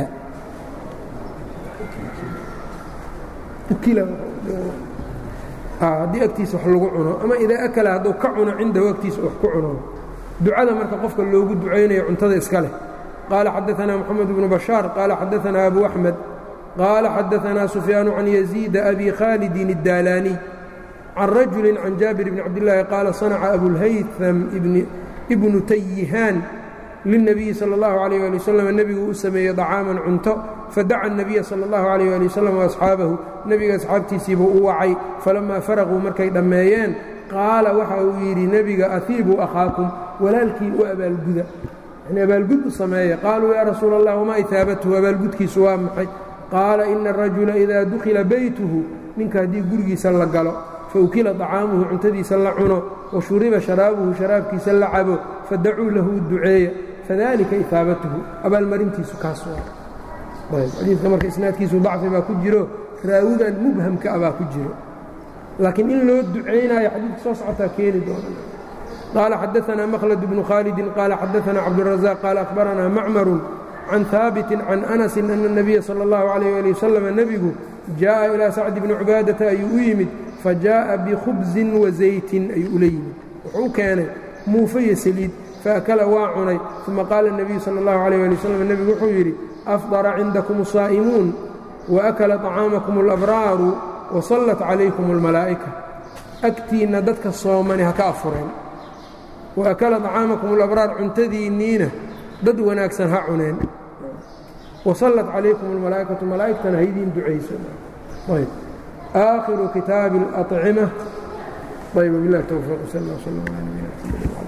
ukila haddii agtiisa wax lagu cuno ama idaa akala hadduu ka cuno cindahu agtiisa wax ku cuno ducada marka qofka loogu ducaynayo cuntada iska leh qaala xadaثna moxamed bnu bashaar qaala xadaثna abu axmed qaala xadaثna sufyaanu can yaziida abi khaalidin الdaalaaniy can rajuli can jaabir bni cabdillaahi qaala sanaca abulhaytam ibnu tayihaan lilnabiyi sala allahu calayh ali wasalam nebiguu u sameeyey dacaaman cunto fadaca الnabiya sala allahu calayh ali wasalam waasxaabahu nebiga asxaabtiisiibuu u wacay falammaa faraquu markay dhammeeyeen qaala waxa uu yidhi nebiga ahiibuu akhaakum walaalkiin u abaalguda yani abaalgud u sameeya qaaluu yaa rasuula allah wamaa ihaabatuhu abaalgudkiisu waa maxay qaala ina arajula idaa dukhila beytuhu ninka haddii gurigiisa la galo faukila طacaamuhu cuntadiisa la cuno wa shuriba sharaabuhu sharaabkiisa la cabo fadacuu lahu duceeya fadalika ihaabatuhu abaalmarintiisu kaas xadiidka marka isnaadkiisu dacfi baa ku jiro raawigan mubhamka a baa ku jiro laakiin in loo ducaynayo xadiidka soo socotaa keeni doona qaala xadaanaa makhlad bnu khaalidin qaala xadaanaa cabdurazaq qaala akhbaranaa macmarun can haabitin can anasin ana اnabiya sala اllahu calayh ali wasalam nebigu jaaءa ilaa sacdi bni cubaadata ayuu u yimid fajaaءa bikhubsin wazaytin ayuu ula yimid wuxuu u keenay muufe iyo saliid faakala waa cunay uma qaala الnabiyu salى اllahu عalيh ali wasalam nebigu wuxuu yidhi afdara cindakum الsaa'imuun waakala طacaamakum اlabraaru wasallat calaykum اlmalaa'ika agtiinna dadka soomani ha ka afureen waakala طacaamakum اlabraar cuntadiinniina dad wanaagsan ha cuneen wasallat calaykum اlmalaa'ikatu malaa'igtana haydiin ducayso ayb aakhiru kitaabi اlأطcima ayb bilah towfiiq sal اl sl l nabina